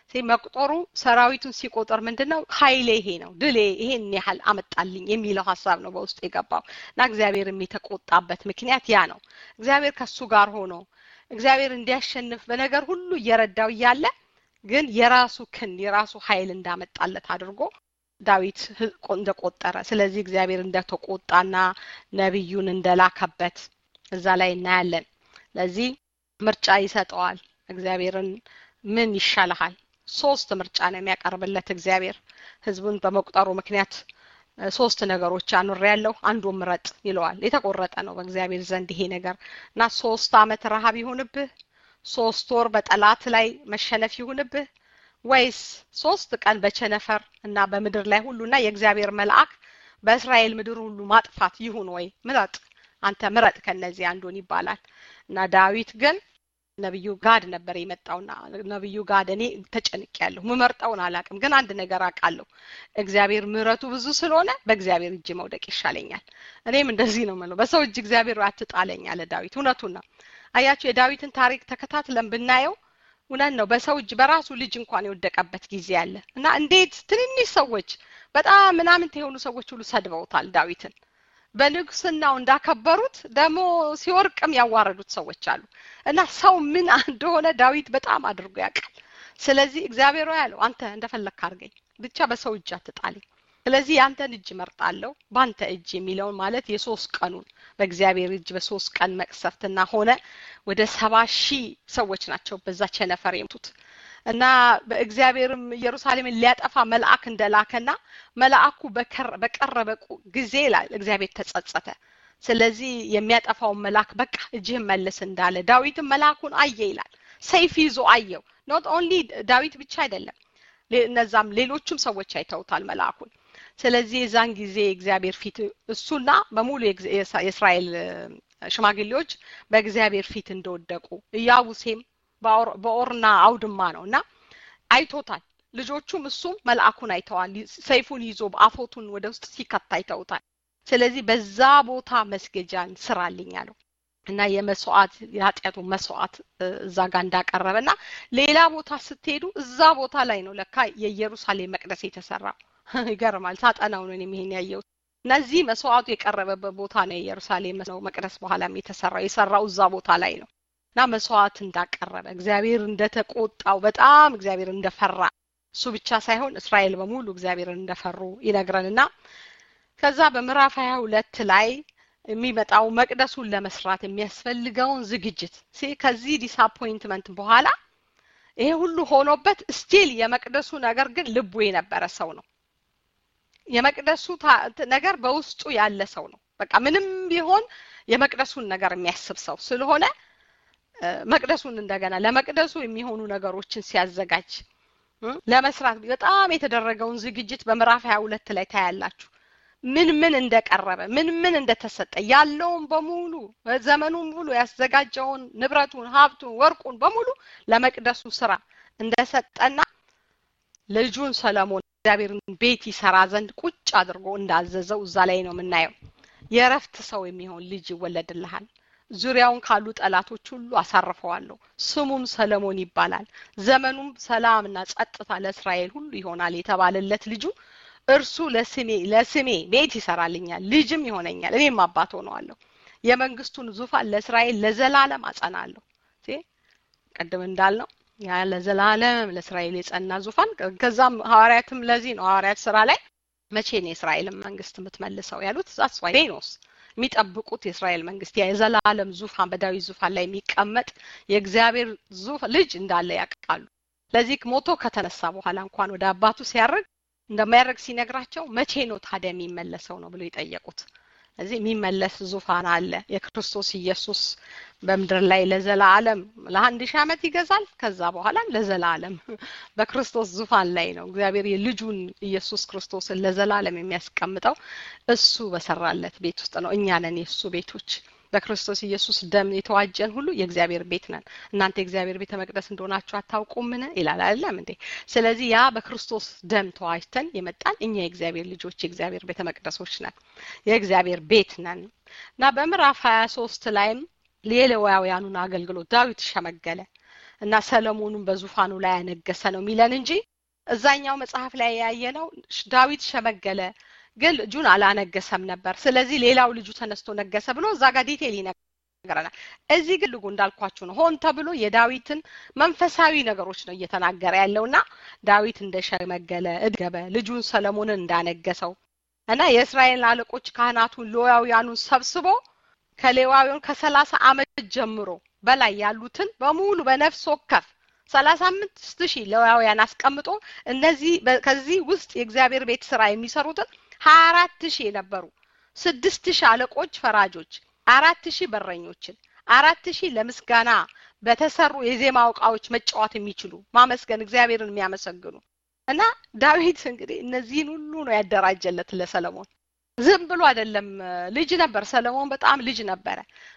መቁጠሩ ሰራዊቱን ሲቆጠር ምንድን ነው ኃይሌ ይሄ ነው ድሌ ይሄን ያህል አመጣልኝ የሚለው ሀሳብ ነው በውስጡ የገባው እና እግዚአብሔርም የተቆጣበት ምክንያት ያ ነው። እግዚአብሔር ከሱ ጋር ሆኖ እግዚአብሔር እንዲያሸንፍ በነገር ሁሉ እየረዳው እያለ ግን የራሱ ክንድ የራሱ ኃይል እንዳመጣለት አድርጎ ዳዊት እንደቆጠረ ስለዚህ እግዚአብሔር እንደተቆጣና ነቢዩን እንደላከበት እዛ ላይ እናያለን። ለዚህ ምርጫ ይሰጠዋል። እግዚአብሔርን ምን ይሻልሃል? ሶስት ምርጫ ነው የሚያቀርብለት እግዚአብሔር ህዝቡን በመቁጠሩ ምክንያት ሶስት ነገሮች አኑር ያለው አንዱ ምረጥ ይለዋል። የተቆረጠ ነው በእግዚአብሔር ዘንድ ይሄ ነገር እና ሶስት አመት ረሃብ ይሁንብህ፣ ሶስት ወር በጠላት ላይ መሸነፍ ይሁንብህ ወይስ ሶስት ቀን በቸነፈር እና በምድር ላይ ሁሉና የእግዚአብሔር መልአክ በእስራኤል ምድር ሁሉ ማጥፋት ይሁን ወይ? ምረጥ፣ አንተ ምረጥ ከነዚህ አንዱን ይባላል እና ዳዊት ግን ነብዩ ጋድ ነበር የመጣውና ነብዩ ጋድ እኔ ተጨንቅ ያለሁ ምመርጠውን አላቅም፣ ግን አንድ ነገር አውቃለሁ እግዚአብሔር ምሕረቱ ብዙ ስለሆነ በእግዚአብሔር እጅ መውደቅ ይሻለኛል። እኔም እንደዚህ ነው የምለው፣ በሰው እጅ እግዚአብሔር አትጣለኝ አለ ዳዊት። እውነቱን ነው። አያችሁ የዳዊትን ታሪክ ተከታትለን ብናየው እውነት ነው። በሰው እጅ በራሱ ልጅ እንኳን የወደቀበት ጊዜ አለ እና እንዴት ትንንሽ ሰዎች በጣም ምናምንት የሆኑ ሰዎች ሁሉ ሰድበውታል ዳዊትን። በንጉስናው እንዳከበሩት ደግሞ ሲወርቅም ያዋረዱት ሰዎች አሉ እና ሰው ምን እንደሆነ ዳዊት በጣም አድርጎ ያውቃል። ስለዚህ እግዚአብሔር ያለው አንተ እንደፈለግክ አድርገኝ፣ ብቻ በሰው እጅ አትጣለኝ። ስለዚህ የአንተን እጅ መርጣለሁ በአንተ እጅ የሚለውን ማለት የሶስት ቀኑን በእግዚአብሔር እጅ በሶስት ቀን መቅሰፍትና ሆነ ወደ ሰባ ሺህ ሰዎች ናቸው በዛ ቸነፈር የሞቱት እና በእግዚአብሔርም ኢየሩሳሌምን ሊያጠፋ መልአክ እንደላከና መልአኩ በቀረበ ጊዜ ይላል እግዚአብሔር ተጸጸተ። ስለዚህ የሚያጠፋውን መልአክ በቃ እጅህን መልስ እንዳለ ዳዊትም መልአኩን አየ ይላል። ሰይፍ ይዞ አየው። ኖት ኦንሊ ዳዊት ብቻ አይደለም፣ እነዛም ሌሎቹም ሰዎች አይተውታል መልአኩን። ስለዚህ የዛን ጊዜ እግዚአብሔር ፊት እሱና በሙሉ የእስራኤል ሽማግሌዎች በእግዚአብሔር ፊት እንደወደቁ ኢያቡሴም በኦርና አውድማ ነው እና አይቶታል። ልጆቹም እሱም መልአኩን አይተዋል። ሰይፉን ይዞ አፎቱን ወደ ውስጥ ሲከት አይተውታል። ስለዚህ በዛ ቦታ መስገጃን ስራልኝ አለው እና የመስዋዕት የኃጢአቱ መስዋዕት እዛ ጋር እንዳቀረበ እና ሌላ ቦታ ስትሄዱ እዛ ቦታ ላይ ነው ለካ የኢየሩሳሌም መቅደስ የተሰራው። ይገርማል። ሳጠናው ነው ይሄን ያየሁት። እነዚህ መስዋዕቱ የቀረበበት ቦታ ነው የኢየሩሳሌም ነው መቅደስ በኋላም የተሰራው የሰራው እዛ ቦታ ላይ ነው እና መስዋዕት እንዳቀረበ እግዚአብሔር እንደተቆጣው በጣም እግዚአብሔር እንደፈራ እሱ ብቻ ሳይሆን እስራኤል በሙሉ እግዚአብሔርን እንደፈሩ ይነግረንና ከዛ በምዕራፍ ሀያ ሁለት ላይ የሚመጣው መቅደሱን ለመስራት የሚያስፈልገውን ዝግጅት ከዚህ ዲስአፖይንትመንት በኋላ ይሄ ሁሉ ሆኖበት ስቲል የመቅደሱ ነገር ግን ልቡ የነበረ ሰው ነው። የመቅደሱ ነገር በውስጡ ያለ ሰው ነው። በቃ ምንም ቢሆን የመቅደሱን ነገር የሚያስብ ሰው ስለሆነ መቅደሱን እንደገና ለመቅደሱ የሚሆኑ ነገሮችን ሲያዘጋጅ ለመስራት በጣም የተደረገውን ዝግጅት በምዕራፍ ሀያ ሁለት ላይ ታያላችሁ። ምን ምን እንደቀረበ ምን ምን እንደተሰጠ ያለውን በሙሉ ዘመኑን ሙሉ ያዘጋጀውን ንብረቱን፣ ሀብቱን፣ ወርቁን በሙሉ ለመቅደሱ ስራ እንደሰጠና ልጁን ሰለሞን እግዚአብሔርን ቤት ይሰራ ዘንድ ቁጭ አድርጎ እንዳዘዘው እዛ ላይ ነው የምናየው። የእረፍት ሰው የሚሆን ልጅ ይወለድልሃል፣ ዙሪያውን ካሉ ጠላቶች ሁሉ አሳርፈዋለሁ፣ ስሙም ሰለሞን ይባላል፣ ዘመኑም ሰላምና ጸጥታ ለእስራኤል ሁሉ ይሆናል የተባለለት ልጁ እርሱ ለስሜ ለስሜ ቤት ይሰራልኛል፣ ልጅም ይሆነኛል፣ እኔም አባት ሆነዋለሁ። የመንግስቱን ዙፋን ለእስራኤል ለዘላለም አጸናለሁ ቅድም እንዳልነው ያ ለዘላለም ለእስራኤል የጸና ዙፋን ከዛም ሐዋርያትም ለዚህ ነው ሐዋርያት ስራ ላይ መቼ ነው የእስራኤልን መንግስት የምትመልሰው ያሉት ዛስ ዋይ ኖስ የሚጠብቁት የእስራኤል መንግስት ያ የዘላለም ዙፋን በዳዊት ዙፋን ላይ የሚቀመጥ የእግዚአብሔር ዙፋን ልጅ እንዳለ ያውቃሉ ለዚህ ሞቶ ከተነሳ በኋላ እንኳን ወደ አባቱ ሲያርግ እንደማያደርግ ሲነግራቸው መቼ ነው ታዲያ የሚመለሰው ነው ብሎ የጠየቁት እዚህ የሚመለስ ዙፋን አለ የክርስቶስ ኢየሱስ በምድር ላይ ለዘላለም ለአንድ ሺህ ዓመት ይገዛል ከዛ በኋላም ለዘላለም በክርስቶስ ዙፋን ላይ ነው እግዚአብሔር የልጁን ኢየሱስ ክርስቶስን ለዘላለም የሚያስቀምጠው እሱ በሰራለት ቤት ውስጥ ነው እኛ ነን የእሱ ቤቶች በክርስቶስ ኢየሱስ ደም የተዋጀን ሁሉ የእግዚአብሔር ቤት ነን እናንተ የእግዚአብሔር ቤተ መቅደስ እንደሆናችሁ አታውቁምን ይላል አይደለም እንዴ ስለዚህ ያ በክርስቶስ ደም ተዋጅተን የመጣን እኛ የእግዚአብሔር ልጆች የእግዚአብሔር ቤተ መቅደሶች ነን የእግዚአብሔር ቤት ነን እና በምዕራፍ ሀያ ሶስት ላይም የሌዋውያኑን አገልግሎት ዳዊት ሸመገለ እና ሰለሞኑን በዙፋኑ ላይ ያነገሰ ነው የሚለን እንጂ እዛኛው መጽሐፍ ላይ ያየነው ዳዊት ሸመገለ ግን ልጁን አላነገሰም ነበር ስለዚህ ሌላው ልጁ ተነስቶ ነገሰ ብሎ እዛ ጋር ዲቴል ይነግረናል እዚህ ግን ልጉ እንዳልኳችሁ ነው ሆን ተብሎ የዳዊትን መንፈሳዊ ነገሮች ነው እየተናገረ ያለውና ዳዊት እንደሸመገለ እድገበ ልጁን ሰለሞንን እንዳነገሰው እና የእስራኤል አለቆች ካህናቱን ሌዋውያኑን ሰብስቦ ከሌዋውያን ከሰላሳ አመት ጀምሮ በላይ ያሉትን በሙሉ በነፍስ ወከፍ ሰላሳ አምስት ሺህ ሌዋውያን አስቀምጦ እነዚህ ከዚህ ውስጥ የእግዚአብሔር ቤት ስራ የሚሰሩትን ሀያ አራት ሺህ የነበሩ ስድስት ሺህ አለቆች ፈራጆች አራት ሺህ በረኞችን አራት ሺህ ለምስጋና በተሰሩ የዜማ እቃዎች መጫወት የሚችሉ ማመስገን እግዚአብሔርን የሚያመሰግኑ እና ዳዊት እንግዲህ እነዚህን ሁሉ ነው ያደራጀለት ለሰለሞን ዝም ብሎ አይደለም ልጅ ነበር ሰለሞን በጣም ልጅ ነበረ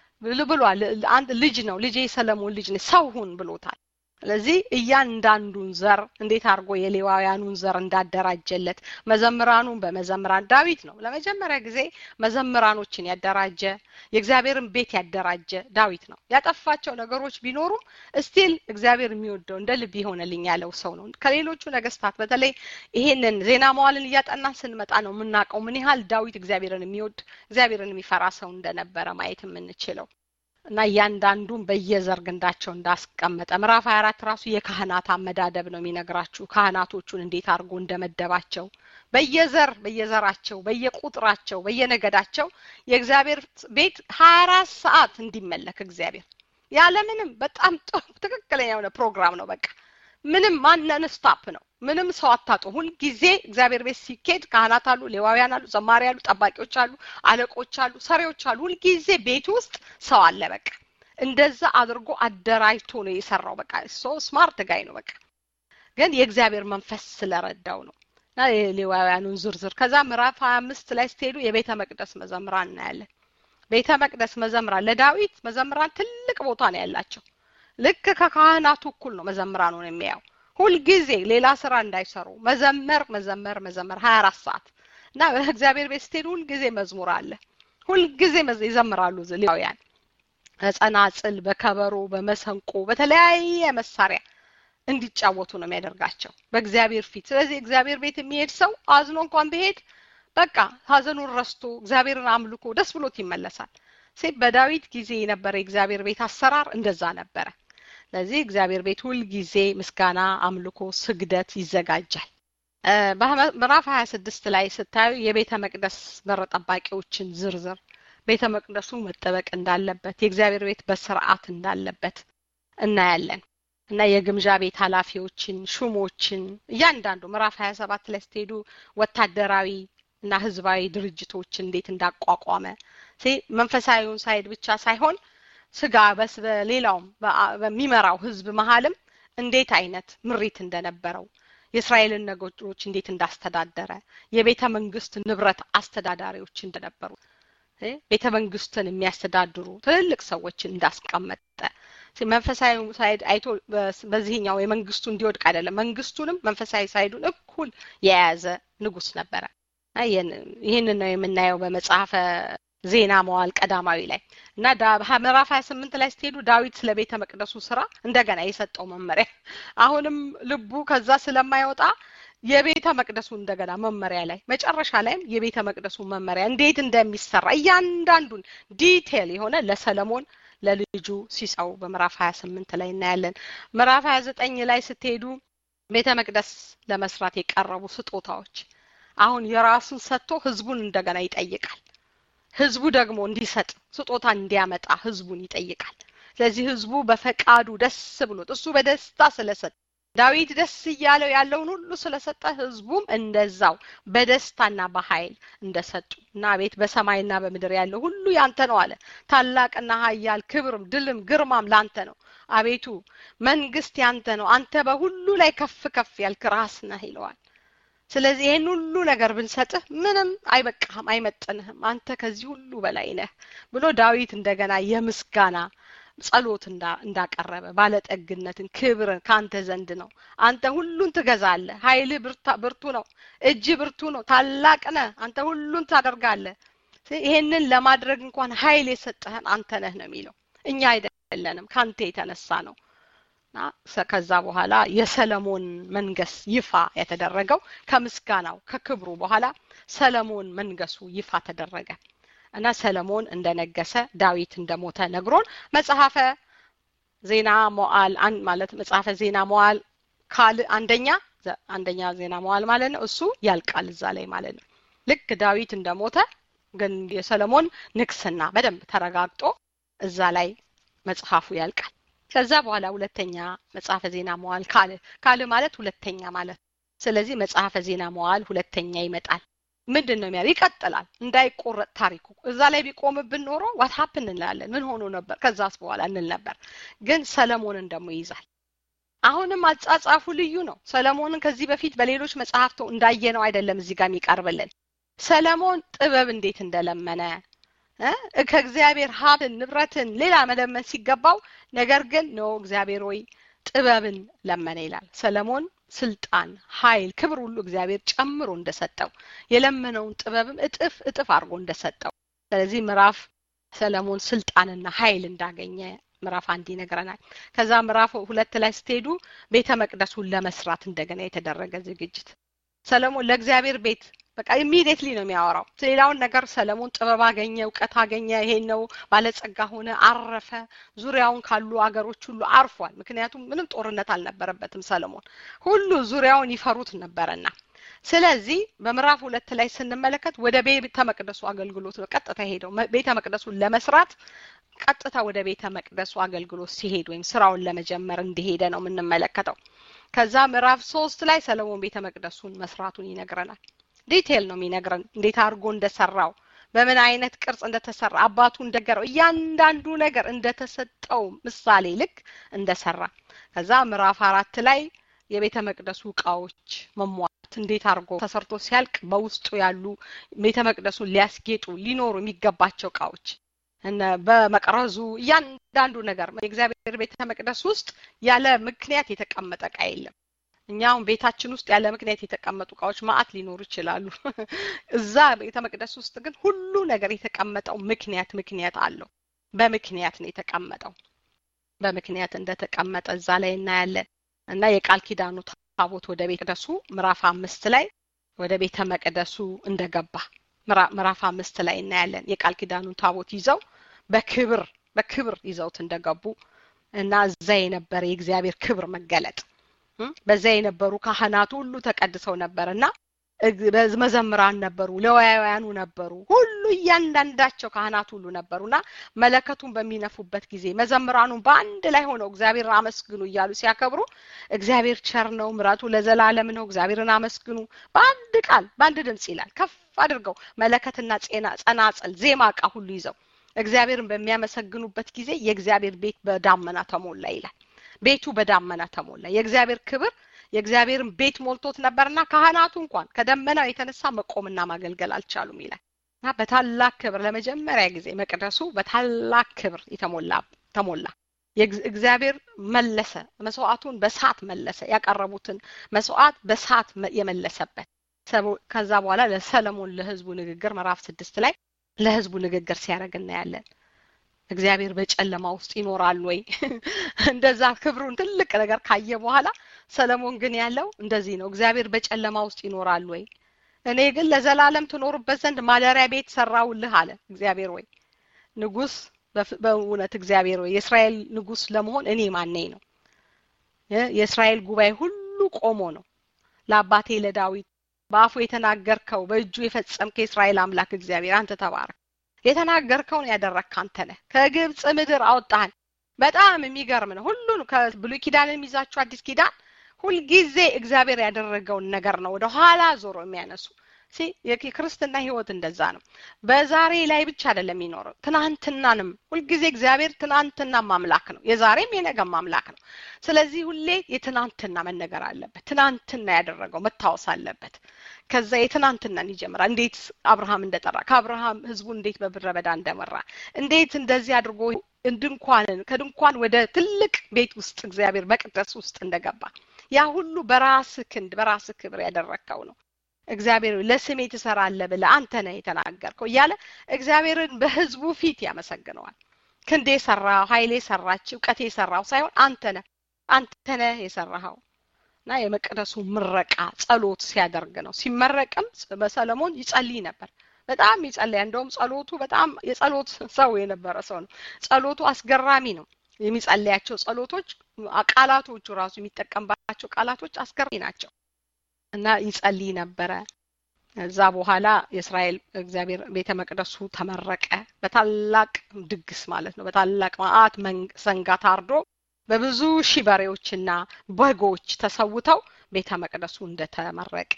ብሏል አንድ ልጅ ነው ልጄ ሰለሞን ልጅ ሰው ሁን ብሎታል ስለዚህ እያንዳንዱን ዘር እንዴት አድርጎ የሌዋውያኑን ዘር እንዳደራጀለት መዘምራኑን በመዘምራን ዳዊት ነው ለመጀመሪያ ጊዜ መዘምራኖችን ያደራጀ የእግዚአብሔርን ቤት ያደራጀ ዳዊት ነው ያጠፋቸው ነገሮች ቢኖሩም እስቲል እግዚአብሔር የሚወደው እንደ ልብ ይሆነልኝ ያለው ሰው ነው ከሌሎቹ ነገስታት በተለይ ይሄንን ዜና መዋልን እያጠናን ስንመጣ ነው የምናውቀው ምን ያህል ዳዊት እግዚአብሔርን የሚወድ እግዚአብሔርን የሚፈራ ሰው እንደነበረ ማየት የምንችለው እና እያንዳንዱን በየዘር ግንዳቸው እንዳስቀመጠ ምዕራፍ 24 ራሱ የካህናት አመዳደብ ነው የሚነግራችሁ ካህናቶቹን እንዴት አድርጎ እንደመደባቸው በየዘር በየዘራቸው በየቁጥራቸው በየነገዳቸው የእግዚአብሔር ቤት 24 ሰዓት እንዲመለክ እግዚአብሔር ያለምንም በጣም ትክክለኛ የሆነ ፕሮግራም ነው በቃ ምንም ማነን ስታፕ ነው ምንም ሰው አታጡ ሁልጊዜ እግዚአብሔር ቤት ሲኬድ ካህናት አሉ ሌዋውያን አሉ ዘማሪ አሉ ጠባቂዎች አሉ አለቆች አሉ ሰሪዎች አሉ ሁልጊዜ ቤት ውስጥ ሰው አለ በቃ እንደዛ አድርጎ አደራጅቶ ነው የሰራው በቃ ሶ ስማርት ጋይ ነው በቃ ግን የእግዚአብሔር መንፈስ ስለረዳው ነው እና የሌዋውያኑን ዝርዝር ከዛ ምዕራፍ ሀያ አምስት ላይ ስትሄዱ የቤተ መቅደስ መዘምራን እናያለን ቤተ መቅደስ መዘምራን ለዳዊት መዘምራን ትልቅ ቦታ ነው ያላቸው ልክ ከካህናቱ እኩል ነው መዘምራኑን የሚያየው ሁልጊዜ ሌላ ስራ እንዳይሰሩ መዘመር መዘመር መዘመር ሀያ አራት ሰዓት እና በእግዚአብሔር ቤት ስትሄዱ ሁልጊዜ መዝሙር አለ ሁልጊዜ ይዘምራሉ ሌዋውያን በጸናጽል በከበሮ በመሰንቆ በተለያየ መሳሪያ እንዲጫወቱ ነው የሚያደርጋቸው በእግዚአብሔር ፊት ስለዚህ እግዚአብሔር ቤት የሚሄድ ሰው አዝኖ እንኳን ቢሄድ በቃ ሀዘኑን ረስቶ እግዚአብሔርን አምልኮ ደስ ብሎት ይመለሳል ሴት በዳዊት ጊዜ የነበረ የእግዚአብሔር ቤት አሰራር እንደዛ ነበረ ለዚህ እግዚአብሔር ቤት ሁል ጊዜ ምስጋና አምልኮ ስግደት ይዘጋጃል ምዕራፍ ሀያ ስድስት ላይ ስታዩ የቤተ መቅደስ በር ጠባቂዎችን ዝርዝር ቤተ መቅደሱ መጠበቅ እንዳለበት የእግዚአብሔር ቤት በስርዓት እንዳለበት እናያለን እና የግምዣ ቤት ኃላፊዎችን ሹሞችን እያንዳንዱ ምዕራፍ ሀያ ሰባት ላይ ስትሄዱ ወታደራዊ እና ህዝባዊ ድርጅቶች እንዴት እንዳቋቋመ መንፈሳዊውን ሳይድ ብቻ ሳይሆን ስጋ በስ በሌላውም በሚመራው ህዝብ መሀልም እንዴት አይነት ምሪት እንደነበረው የእስራኤልን ነገሮች እንዴት እንዳስተዳደረ የቤተ መንግስት ንብረት አስተዳዳሪዎች እንደነበሩ ቤተ መንግስትን የሚያስተዳድሩ ትልልቅ ሰዎችን እንዳስቀመጠ መንፈሳዊ ሳይድ አይቶ በዚህኛው የመንግስቱ እንዲወድቅ አይደለም መንግስቱንም መንፈሳዊ ሳይዱን እኩል የያዘ ንጉስ ነበረ ይህንን ነው የምናየው በመጽሐፈ ዜና መዋል ቀዳማዊ ላይ እና ምዕራፍ ሀያ ስምንት ላይ ስትሄዱ ዳዊት ስለ ቤተ መቅደሱ ስራ እንደገና የሰጠው መመሪያ አሁንም ልቡ ከዛ ስለማይወጣ የቤተ መቅደሱ እንደገና መመሪያ ላይ መጨረሻ ላይም የቤተ መቅደሱ መመሪያ እንዴት እንደሚሰራ እያንዳንዱን ዲቴል የሆነ ለሰለሞን ለልጁ ሲሰው በምዕራፍ 28 ላይ እናያለን። ምዕራፍ 29 ላይ ስትሄዱ ቤተ መቅደስ ለመስራት የቀረቡ ስጦታዎች አሁን የራሱን ሰጥቶ ህዝቡን እንደገና ይጠይቃል። ህዝቡ ደግሞ እንዲሰጥ ስጦታ እንዲያመጣ ህዝቡን ይጠይቃል። ስለዚህ ህዝቡ በፈቃዱ ደስ ብሎት እሱ በደስታ ስለሰጠ ዳዊት ደስ እያለው ያለውን ሁሉ ስለሰጠ ህዝቡም እንደዛው በደስታና በኃይል እንደሰጡ እና ቤት በሰማይና በምድር ያለው ሁሉ ያንተ ነው አለ። ታላቅና ኃያል ክብርም ድልም ግርማም ላንተ ነው። አቤቱ መንግስት ያንተ ነው። አንተ በሁሉ ላይ ከፍ ከፍ ያልክ ራስ ነህ ይለዋል። ስለዚህ ይህን ሁሉ ነገር ብንሰጥህ ምንም አይበቃህም፣ አይመጥንህም። አንተ ከዚህ ሁሉ በላይ ነህ ብሎ ዳዊት እንደገና የምስጋና ጸሎት እንዳቀረበ ባለጠግነትን ክብርን ከአንተ ዘንድ ነው። አንተ ሁሉን ትገዛለህ። ኃይልህ ብርቱ ነው። እጅ ብርቱ ነው። ታላቅ ነህ። አንተ ሁሉን ታደርጋለህ። ይሄንን ለማድረግ እንኳን ኃይል የሰጠህን አንተ ነህ ነው የሚለው። እኛ አይደለንም፣ ከአንተ የተነሳ ነው። ከዛ በኋላ የሰለሞን መንገስ ይፋ የተደረገው ከምስጋናው ከክብሩ በኋላ ሰለሞን መንገሱ ይፋ ተደረገ። እና ሰለሞን እንደነገሰ ዳዊት እንደሞተ ነግሮን መጽሐፈ ዜና መዋዕል ማለት መጽሐፈ ዜና መዋዕል ካል አንደኛ አንደኛ ዜና መዋዕል ማለት ነው። እሱ ያልቃል እዛ ላይ ማለት ነው። ልክ ዳዊት እንደሞተ ግን የሰለሞን ንግስና በደንብ ተረጋግጦ እዛ ላይ መጽሐፉ ያልቃል። ከዛ በኋላ ሁለተኛ መጽሐፈ ዜና መዋዕል ካል ካል ማለት ሁለተኛ ማለት ስለዚህ መጽሐፈ ዜና መዋዕል ሁለተኛ ይመጣል። ምንድን ነው የሚያ ይቀጥላል እንዳይቆረጥ ታሪኩ እዛ ላይ ቢቆምብን ኖሮ ዋት ሀፕን እንላለን ምን ሆኖ ነበር ከዛስ በኋላ እንል ነበር ግን ሰለሞንን ደግሞ ይይዛል አሁንም አጻጻፉ ልዩ ነው ሰለሞንን ከዚህ በፊት በሌሎች መጽሐፍቶ እንዳየነው አይደለም እዚህ ጋር የሚቀርብልን ሰለሞን ጥበብ እንዴት እንደለመነ ከእግዚአብሔር ሀብትን ንብረትን ሌላ መለመን ሲገባው ነገር ግን ነው እግዚአብሔር ወይ ጥበብን ለመነ ይላል ሰለሞን ስልጣን ኃይል ክብር ሁሉ እግዚአብሔር ጨምሮ እንደሰጠው የለመነውን ጥበብም እጥፍ እጥፍ አድርጎ እንደሰጠው ስለዚህ ምዕራፍ ሰለሞን ስልጣንና ኃይል እንዳገኘ ምዕራፍ አንድ ይነግረናል ከዛ ምዕራፍ ሁለት ላይ ስትሄዱ ቤተ መቅደሱን ለመስራት እንደገና የተደረገ ዝግጅት ሰለሞን ለእግዚአብሔር ቤት በቃ ኢሚዲየትሊ ነው የሚያወራው ሌላውን ነገር ሰለሞን ጥበብ አገኘ እውቀት አገኘ ይሄን ነው ባለጸጋ ሆነ አረፈ ዙሪያውን ካሉ አገሮች ሁሉ አርፏል ምክንያቱም ምንም ጦርነት አልነበረበትም ሰለሞን ሁሉ ዙሪያውን ይፈሩት ነበረና ስለዚህ በምዕራፍ ሁለት ላይ ስንመለከት ወደ ቤተ መቅደሱ አገልግሎት ነው ቀጥታ ሄደው ቤተ መቅደሱን ለመስራት ቀጥታ ወደ ቤተ መቅደሱ አገልግሎት ሲሄድ ወይም ስራውን ለመጀመር እንደሄደ ነው የምንመለከተው ከዛ ምዕራፍ ሶስት ላይ ሰለሞን ቤተ መቅደሱን መስራቱን ይነግረናል ዲቴል ነው የሚነግረን እንዴት አድርጎ እንደሰራው በምን አይነት ቅርጽ እንደተሰራ አባቱ እንደገረው እያንዳንዱ ነገር እንደተሰጠው ምሳሌ ልክ እንደሰራ ከዛ ምዕራፍ አራት ላይ የቤተ መቅደሱ እቃዎች መሟላት እንዴት አድርጎ ተሰርቶ ሲያልቅ በውስጡ ያሉ ቤተ መቅደሱን ሊያስጌጡ ሊኖሩ የሚገባቸው እቃዎች በመቅረዙ እያንዳንዱ ነገር የእግዚአብሔር ቤተ መቅደስ ውስጥ ያለ ምክንያት የተቀመጠ እቃ የለም እኛ አሁን ቤታችን ውስጥ ያለ ምክንያት የተቀመጡ እቃዎች ማአት ሊኖሩ ይችላሉ እዛ ቤተ መቅደስ ውስጥ ግን ሁሉ ነገር የተቀመጠው ምክንያት ምክንያት አለው በምክንያት ነው የተቀመጠው በምክንያት እንደተቀመጠ እዛ ላይ እናያለን እና የቃል ኪዳኑ ታቦት ወደ ቤተ መቅደሱ ምዕራፍ አምስት ላይ ወደ ቤተ መቅደሱ እንደገባ ምዕራፍ አምስት ላይ እናያለን የቃል ኪዳኑን ታቦት ይዘው በክብር በክብር ይዘውት እንደገቡ እና እዛ የነበረ የእግዚአብሔር ክብር መገለጥ በዛ የነበሩ ካህናቱ ሁሉ ተቀድሰው ነበር እና መዘምራን ነበሩ ለዋያውያኑ ነበሩ ሁሉ እያንዳንዳቸው ካህናት ሁሉ ነበሩና መለከቱን በሚነፉበት ጊዜ መዘምራኑን በአንድ ላይ ሆነው እግዚአብሔር አመስግኑ እያሉ ሲያከብሩ እግዚአብሔር ቸር ነው ምራቱ ለዘላለም ነው እግዚአብሔርን አመስግኑ በአንድ ቃል በአንድ ድምጽ ይላል ከፍ አድርገው መለከትና ጸናጸል ዜማ እቃ ሁሉ ይዘው እግዚአብሔርን በሚያመሰግኑበት ጊዜ የእግዚአብሔር ቤት በዳመና ተሞላ ይላል ቤቱ በዳመና ተሞላ የእግዚአብሔር ክብር የእግዚአብሔርን ቤት ሞልቶት ነበርና ካህናቱ እንኳን ከደመናው የተነሳ መቆምና ማገልገል አልቻሉም ይላል እና በታላቅ ክብር ለመጀመሪያ ጊዜ መቅደሱ በታላቅ ክብር የተሞላ ተሞላ እግዚአብሔር መለሰ መስዋዕቱን በሳት መለሰ ያቀረቡትን መስዋዕት በሳት የመለሰበት ከዛ በኋላ ለሰለሞን ለህዝቡ ንግግር ምዕራፍ ስድስት ላይ ለህዝቡ ንግግር ሲያደርግ እናያለን እግዚአብሔር በጨለማ ውስጥ ይኖራል ወይ እንደዛ ክብሩን ትልቅ ነገር ካየ በኋላ ሰለሞን ግን ያለው እንደዚህ ነው እግዚአብሔር በጨለማ ውስጥ ይኖራል ወይ እኔ ግን ለዘላለም ትኖርበት ዘንድ ማደሪያ ቤት ሰራውልህ አለ እግዚአብሔር ወይ ንጉስ በእውነት እግዚአብሔር ወይ የእስራኤል ንጉስ ለመሆን እኔ ማነኝ ነው የእስራኤል ጉባኤ ሁሉ ቆሞ ነው ለአባቴ ለዳዊት በአፉ የተናገርከው በእጁ የፈጸምከ የእስራኤል አምላክ እግዚአብሔር አንተ ተባረክ የተናገርከውን ያደረግክ አንተ ነህ ከግብፅ ምድር አወጣህን በጣም የሚገርም ነው ሁሉን ከብሉይ ኪዳንን ይዛችሁ አዲስ ኪዳን ሁልጊዜ እግዚአብሔር ያደረገውን ነገር ነው ወደ ኋላ ዞሮ የሚያነሱ የክርስትና ህይወት እንደዛ ነው በዛሬ ላይ ብቻ አይደለም የሚኖረው ትናንትናንም ሁልጊዜ እግዚአብሔር ትናንትና ማምላክ ነው የዛሬም የነገም ማምላክ ነው ስለዚህ ሁሌ የትናንትና መነገር አለበት ትናንትና ያደረገው መታወስ አለበት ከዛ የትናንትናን ይጀምራል እንዴት አብርሃም እንደጠራ ከአብርሃም ህዝቡ እንዴት በምድረ በዳ እንደመራ እንዴት እንደዚህ አድርጎ ድንኳንን ከድንኳን ወደ ትልቅ ቤት ውስጥ እግዚአብሔር መቅደስ ውስጥ እንደገባ ያ ሁሉ በራስ ክንድ በራስ ክብር ያደረግከው ነው እግዚአብሔር ለስሜ ትሰራለህ ብለህ አንተ ነህ የተናገርከው እያለ እግዚአብሔርን በህዝቡ ፊት ያመሰግነዋል ክንዴ ሰራው ኃይሌ ሰራች እውቀቴ ሰራው ሳይሆን አንተ ነህ አንተ ነህ የሰራኸው እና የመቅደሱ ምረቃ ጸሎት ሲያደርግ ነው ሲመረቅም በሰለሞን ይጸልይ ነበር በጣም ይጸልያ እንደውም ጸሎቱ በጣም የጸሎት ሰው የነበረ ሰው ነው ጸሎቱ አስገራሚ ነው የሚጸልያቸው ጸሎቶች ቃላቶቹ ራሱ የሚጠቀምባቸው ቃላቶች አስገራሚ ናቸው እና ይጸልይ ነበረ እዛ በኋላ የእስራኤል እግዚአብሔር ቤተ መቅደሱ ተመረቀ በታላቅ ድግስ ማለት ነው በታላቅ ማአት ሰንጋ ታርዶ በብዙ ሺህ በሬዎችና በጎች ተሰውተው ቤተ መቅደሱ እንደተመረቀ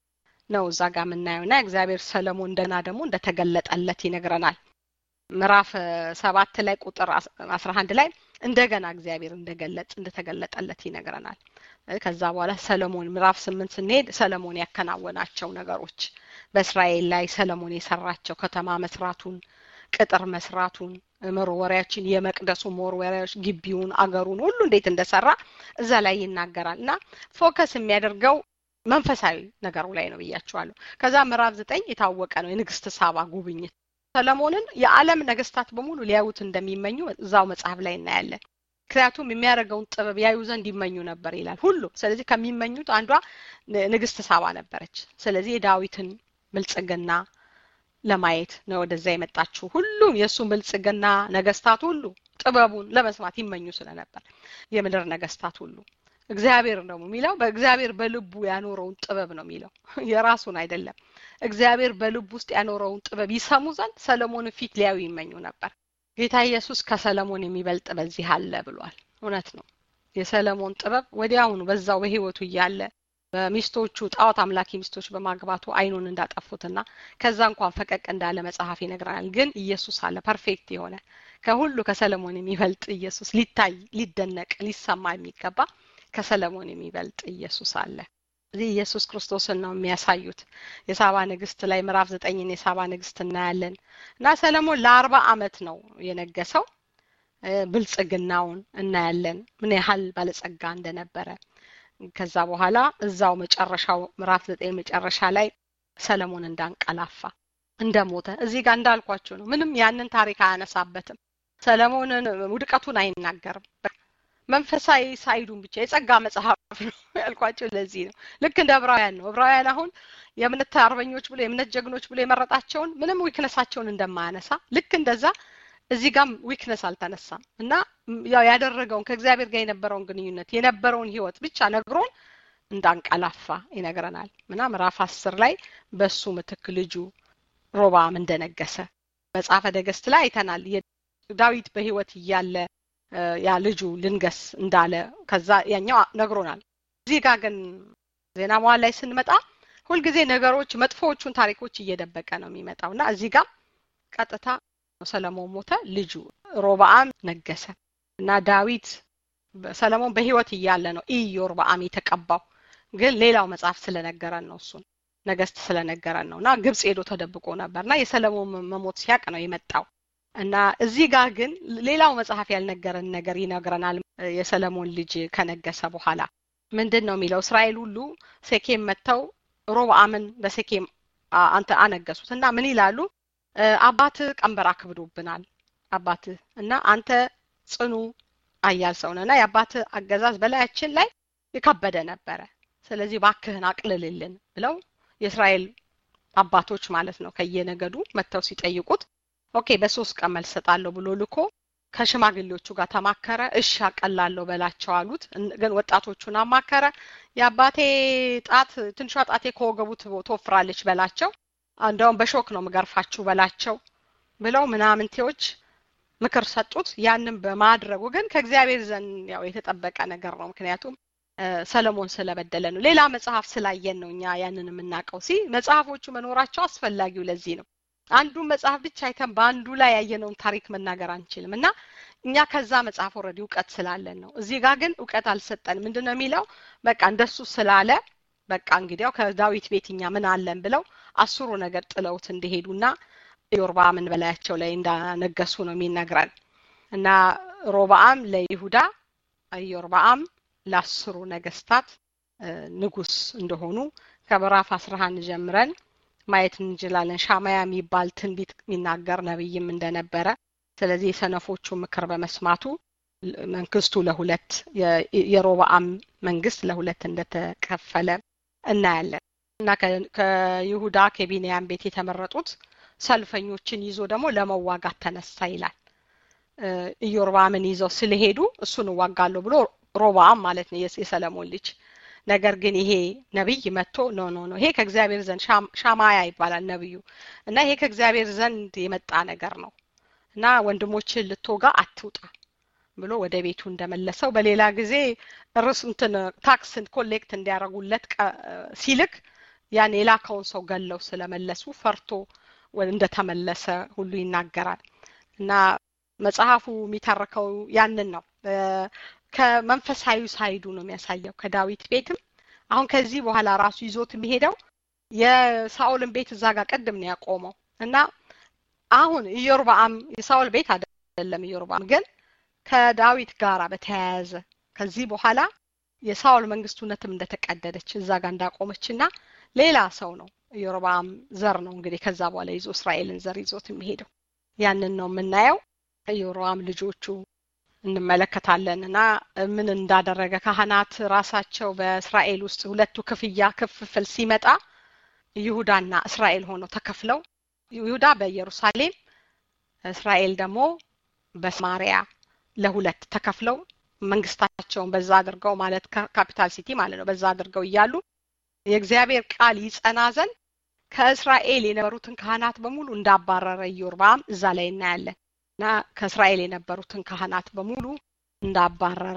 ነው እዛ ጋር የምናየው እና እግዚአብሔር ሰለሞን እንደና ደግሞ እንደተገለጠለት ይነግረናል ምዕራፍ ሰባት ላይ ቁጥር አስራ አንድ ላይ እንደገና እግዚአብሔር እንደገለጥ እንደተገለጠለት ይነግረናል ከዛ በኋላ ሰለሞን ምዕራፍ ስምንት ስንሄድ ሰለሞን ያከናወናቸው ነገሮች በእስራኤል ላይ ሰለሞን የሰራቸው ከተማ መስራቱን ቅጥር መስራቱን መወሪያችን የመቅደሱ መወርወሪያዎች ግቢውን አገሩን ሁሉ እንዴት እንደሰራ እዛ ላይ ይናገራል እና ፎከስ የሚያደርገው መንፈሳዊ ነገሩ ላይ ነው ብያቸዋለሁ ከዛ ምዕራፍ ዘጠኝ የታወቀ ነው የንግስት ሳባ ጉብኝት ሰለሞንን የዓለም ነገስታት በሙሉ ሊያዩት እንደሚመኙ እዛው መጽሐፍ ላይ እናያለን ምክንያቱም የሚያደርገውን ጥበብ ያዩ ዘንድ ይመኙ ነበር ይላል ሁሉ ስለዚህ ከሚመኙት አንዷ ንግስት ሳባ ነበረች ስለዚህ የዳዊትን ብልጽግና ለማየት ነው ወደዛ የመጣችው ሁሉም የእሱ ብልጽግና ነገስታት ሁሉ ጥበቡን ለመስማት ይመኙ ስለነበር የምድር ነገስታት ሁሉ እግዚአብሔር ነው የሚለው በእግዚአብሔር በልቡ ያኖረውን ጥበብ ነው የሚለው የራሱን አይደለም እግዚአብሔር በልቡ ውስጥ ያኖረውን ጥበብ ይሰሙ ዘንድ ሰለሞን ፊት ሊያዩ ይመኙ ነበር ጌታ ኢየሱስ ከሰለሞን የሚበልጥ በዚህ አለ ብሏል እውነት ነው የሰለሞን ጥበብ ወዲያውኑ በዛው በህይወቱ እያለ በሚስቶቹ ጣዖት አምላኪ ሚስቶች በማግባቱ አይኑን እንዳጠፉትና ከዛ እንኳን ፈቀቅ እንዳለ መጽሐፍ ይነግረናል ግን ኢየሱስ አለ ፐርፌክት የሆነ ከሁሉ ከሰለሞን የሚበልጥ ኢየሱስ ሊታይ ሊደነቅ ሊሰማ የሚገባ ከሰለሞን የሚበልጥ ኢየሱስ አለ እዚህ ኢየሱስ ክርስቶስን ነው የሚያሳዩት የሳባ ንግስት ላይ ምዕራፍ ዘጠኝን የሳባ ንግስት እናያለን እና ሰለሞን ለአርባ አመት ነው የነገሰው ብልጽግናውን እናያለን ምን ያህል ባለጸጋ እንደነበረ ከዛ በኋላ እዛው መጨረሻው ምዕራፍ ዘጠኝ መጨረሻ ላይ ሰለሞን እንዳንቀላፋ እንደሞተ እዚህ ጋር እንዳልኳቸው ነው ምንም ያንን ታሪክ አያነሳበትም ሰለሞንን ውድቀቱን አይናገርም መንፈሳዊ ሳይዱን ብቻ የጸጋ መጽሐፍ ነው ያልኳቸው ለዚህ ነው ልክ እንደ ዕብራውያን ነው ዕብራውያን አሁን የእምነት አርበኞች ብሎ የእምነት ጀግኖች ብሎ የመረጣቸውን ምንም ዊክነሳቸውን እንደማያነሳ ልክ እንደዛ እዚህ ጋም ዊክነስ አልተነሳም እና ያው ያደረገውን ከእግዚአብሔር ጋር የነበረውን ግንኙነት የነበረውን ህይወት ብቻ ነግሮን እንዳንቀላፋ ይነግረናል እና ምዕራፍ አስር ላይ በሱ ምትክ ልጁ ሮባም እንደነገሰ መጽሐፈ ነገስት ላይ አይተናል ዳዊት በህይወት እያለ ያ ልጁ ልንገስ እንዳለ ከዛ ያኛው ነግሮናል እዚህ ጋር ግን ዜና መዋል ላይ ስንመጣ ሁልጊዜ ነገሮች መጥፎዎቹን ታሪኮች እየደበቀ ነው የሚመጣው እና እዚህ ጋር ቀጥታ ሰለሞን ሞተ ልጁ ሮብአም ነገሰ እና ዳዊት ሰለሞን በህይወት እያለ ነው ኢዮርብአም የተቀባው ግን ሌላው መጽሐፍ ስለነገረን ነው እሱን ነገስት ስለነገረን ነው እና ግብጽ ሄዶ ተደብቆ ነበር እና የሰለሞን መሞት ሲያቅ ነው የመጣው እና እዚህ ጋር ግን ሌላው መጽሐፍ ያልነገረን ነገር ይነግረናል የሰለሞን ልጅ ከነገሰ በኋላ ምንድን ነው የሚለው እስራኤል ሁሉ ሴኬም መጥተው ሮብአምን በሴኬም አንተ አነገሱት እና ምን ይላሉ አባት ቀንበር አክብዶብናል አባት እና አንተ ጽኑ አያል ሰው ነና የአባት አገዛዝ በላያችን ላይ የከበደ ነበረ። ስለዚህ ባክህን አቅልልልን ብለው የእስራኤል አባቶች ማለት ነው ከየነገዱ መጥተው ሲጠይቁት ኦኬ በሶስት ቀን መልስ እሰጣለሁ ብሎ ልኮ ከሽማግሌዎቹ ጋር ተማከረ። እሺ አቀላለሁ በላቸው አሉት። ግን ወጣቶቹን አማከረ። የአባቴ ጣት ትንሿ ጣቴ ከወገቡ ትወፍራለች በላቸው፣ እንደውም በሾክ ነው ምገርፋችሁ በላቸው ብለው ምናምንቴዎች ምክር ሰጡት። ያንን በማድረጉ ግን ከእግዚአብሔር ዘንድ ያው የተጠበቀ ነገር ነው። ምክንያቱም ሰለሞን ስለበደለ ነው። ሌላ መጽሐፍ ስላየን ነው እኛ ያንን የምናውቀው። ሲ መጽሐፎቹ መኖራቸው አስፈላጊው ለዚህ ነው። አንዱን መጽሐፍ ብቻ አይተን በአንዱ ላይ ያየነውን ታሪክ መናገር አንችልም እና እኛ ከዛ መጽሐፍ ወረዲ እውቀት ስላለን ነው። እዚህ ጋር ግን እውቀት አልሰጠንም። ምንድን ነው የሚለው? በቃ እንደሱ ስላለ በቃ እንግዲያው ከዳዊት ቤት እኛ ምን አለን ብለው አስሩ ነገር ጥለውት እንደሄዱና ኢዮርብዓምን በላያቸው ላይ እንዳነገሱ ነው የሚነግረን እና ሮብዓም ለይሁዳ ኢዮርብዓም ለአስሩ ነገስታት ንጉስ እንደሆኑ ከምዕራፍ አስራ አንድ ጀምረን ማየት እንችላለን። ሻማያ የሚባል ትንቢት የሚናገር ነብይም እንደነበረ ስለዚህ የሰነፎቹ ምክር በመስማቱ መንግስቱ ለሁለት የሮብዓም መንግስት ለሁለት እንደተከፈለ እናያለን እና ከይሁዳ ከቢንያም ቤት የተመረጡት ሰልፈኞችን ይዞ ደግሞ ለመዋጋት ተነሳ ይላል። ኢዮርብዓምን ይዘው ስለሄዱ እሱን እዋጋለሁ ብሎ ሮብዓም ማለት ነው የሰለሞን ልጅ ነገር ግን ይሄ ነቢይ መጥቶ ኖ ኖ ኖ ይሄ ከእግዚአብሔር ዘንድ ሻማያ ይባላል ነብዩ እና ይሄ ከእግዚአብሔር ዘንድ የመጣ ነገር ነው እና ወንድሞችን ልትወጋ አትውጣ ብሎ ወደ ቤቱ እንደመለሰው በሌላ ጊዜ ርስ እንትን ታክስን ኮሌክት እንዲያደርጉለት ሲልክ ያን የላከውን ሰው ገለው ስለመለሱ ፈርቶ እንደተመለሰ ሁሉ ይናገራል እና መጽሐፉ የሚተርከው ያንን ነው። ከመንፈሳዊ ሳይዱ ነው የሚያሳየው። ከዳዊት ቤትም አሁን ከዚህ በኋላ ራሱ ይዞት የሚሄደው የሳኦልን ቤት እዛ ጋር ቅድም ነው ያቆመው እና አሁን ኢዮርብዓም የሳኦል ቤት አይደለም። ኢዮርብዓም ግን ከዳዊት ጋራ በተያያዘ ከዚህ በኋላ የሳኦል መንግስት እውነትም እንደተቀደደች እዛ ጋር እንዳቆመች እና ሌላ ሰው ነው ኢዮርብዓም ዘር ነው እንግዲህ ከዛ በኋላ ይዞ እስራኤልን ዘር ይዞት የሚሄደው ያንን ነው የምናየው። ኢዮርብዓም ልጆቹ እንመለከታለን እና ምን እንዳደረገ ካህናት ራሳቸው በእስራኤል ውስጥ ሁለቱ ክፍያ ክፍፍል ሲመጣ ይሁዳና እስራኤል ሆነው ተከፍለው ይሁዳ በኢየሩሳሌም እስራኤል ደግሞ በሰማሪያ ለሁለት ተከፍለው መንግስታቸውን በዛ አድርገው ማለት ካፒታል ሲቲ ማለት ነው በዛ አድርገው እያሉ የእግዚአብሔር ቃል ይጸና ዘንድ ከእስራኤል የነበሩትን ካህናት በሙሉ እንዳባረረ ኢዮርብዓም እዛ ላይ እናያለን እና ከእስራኤል የነበሩትን ካህናት በሙሉ እንዳባረረ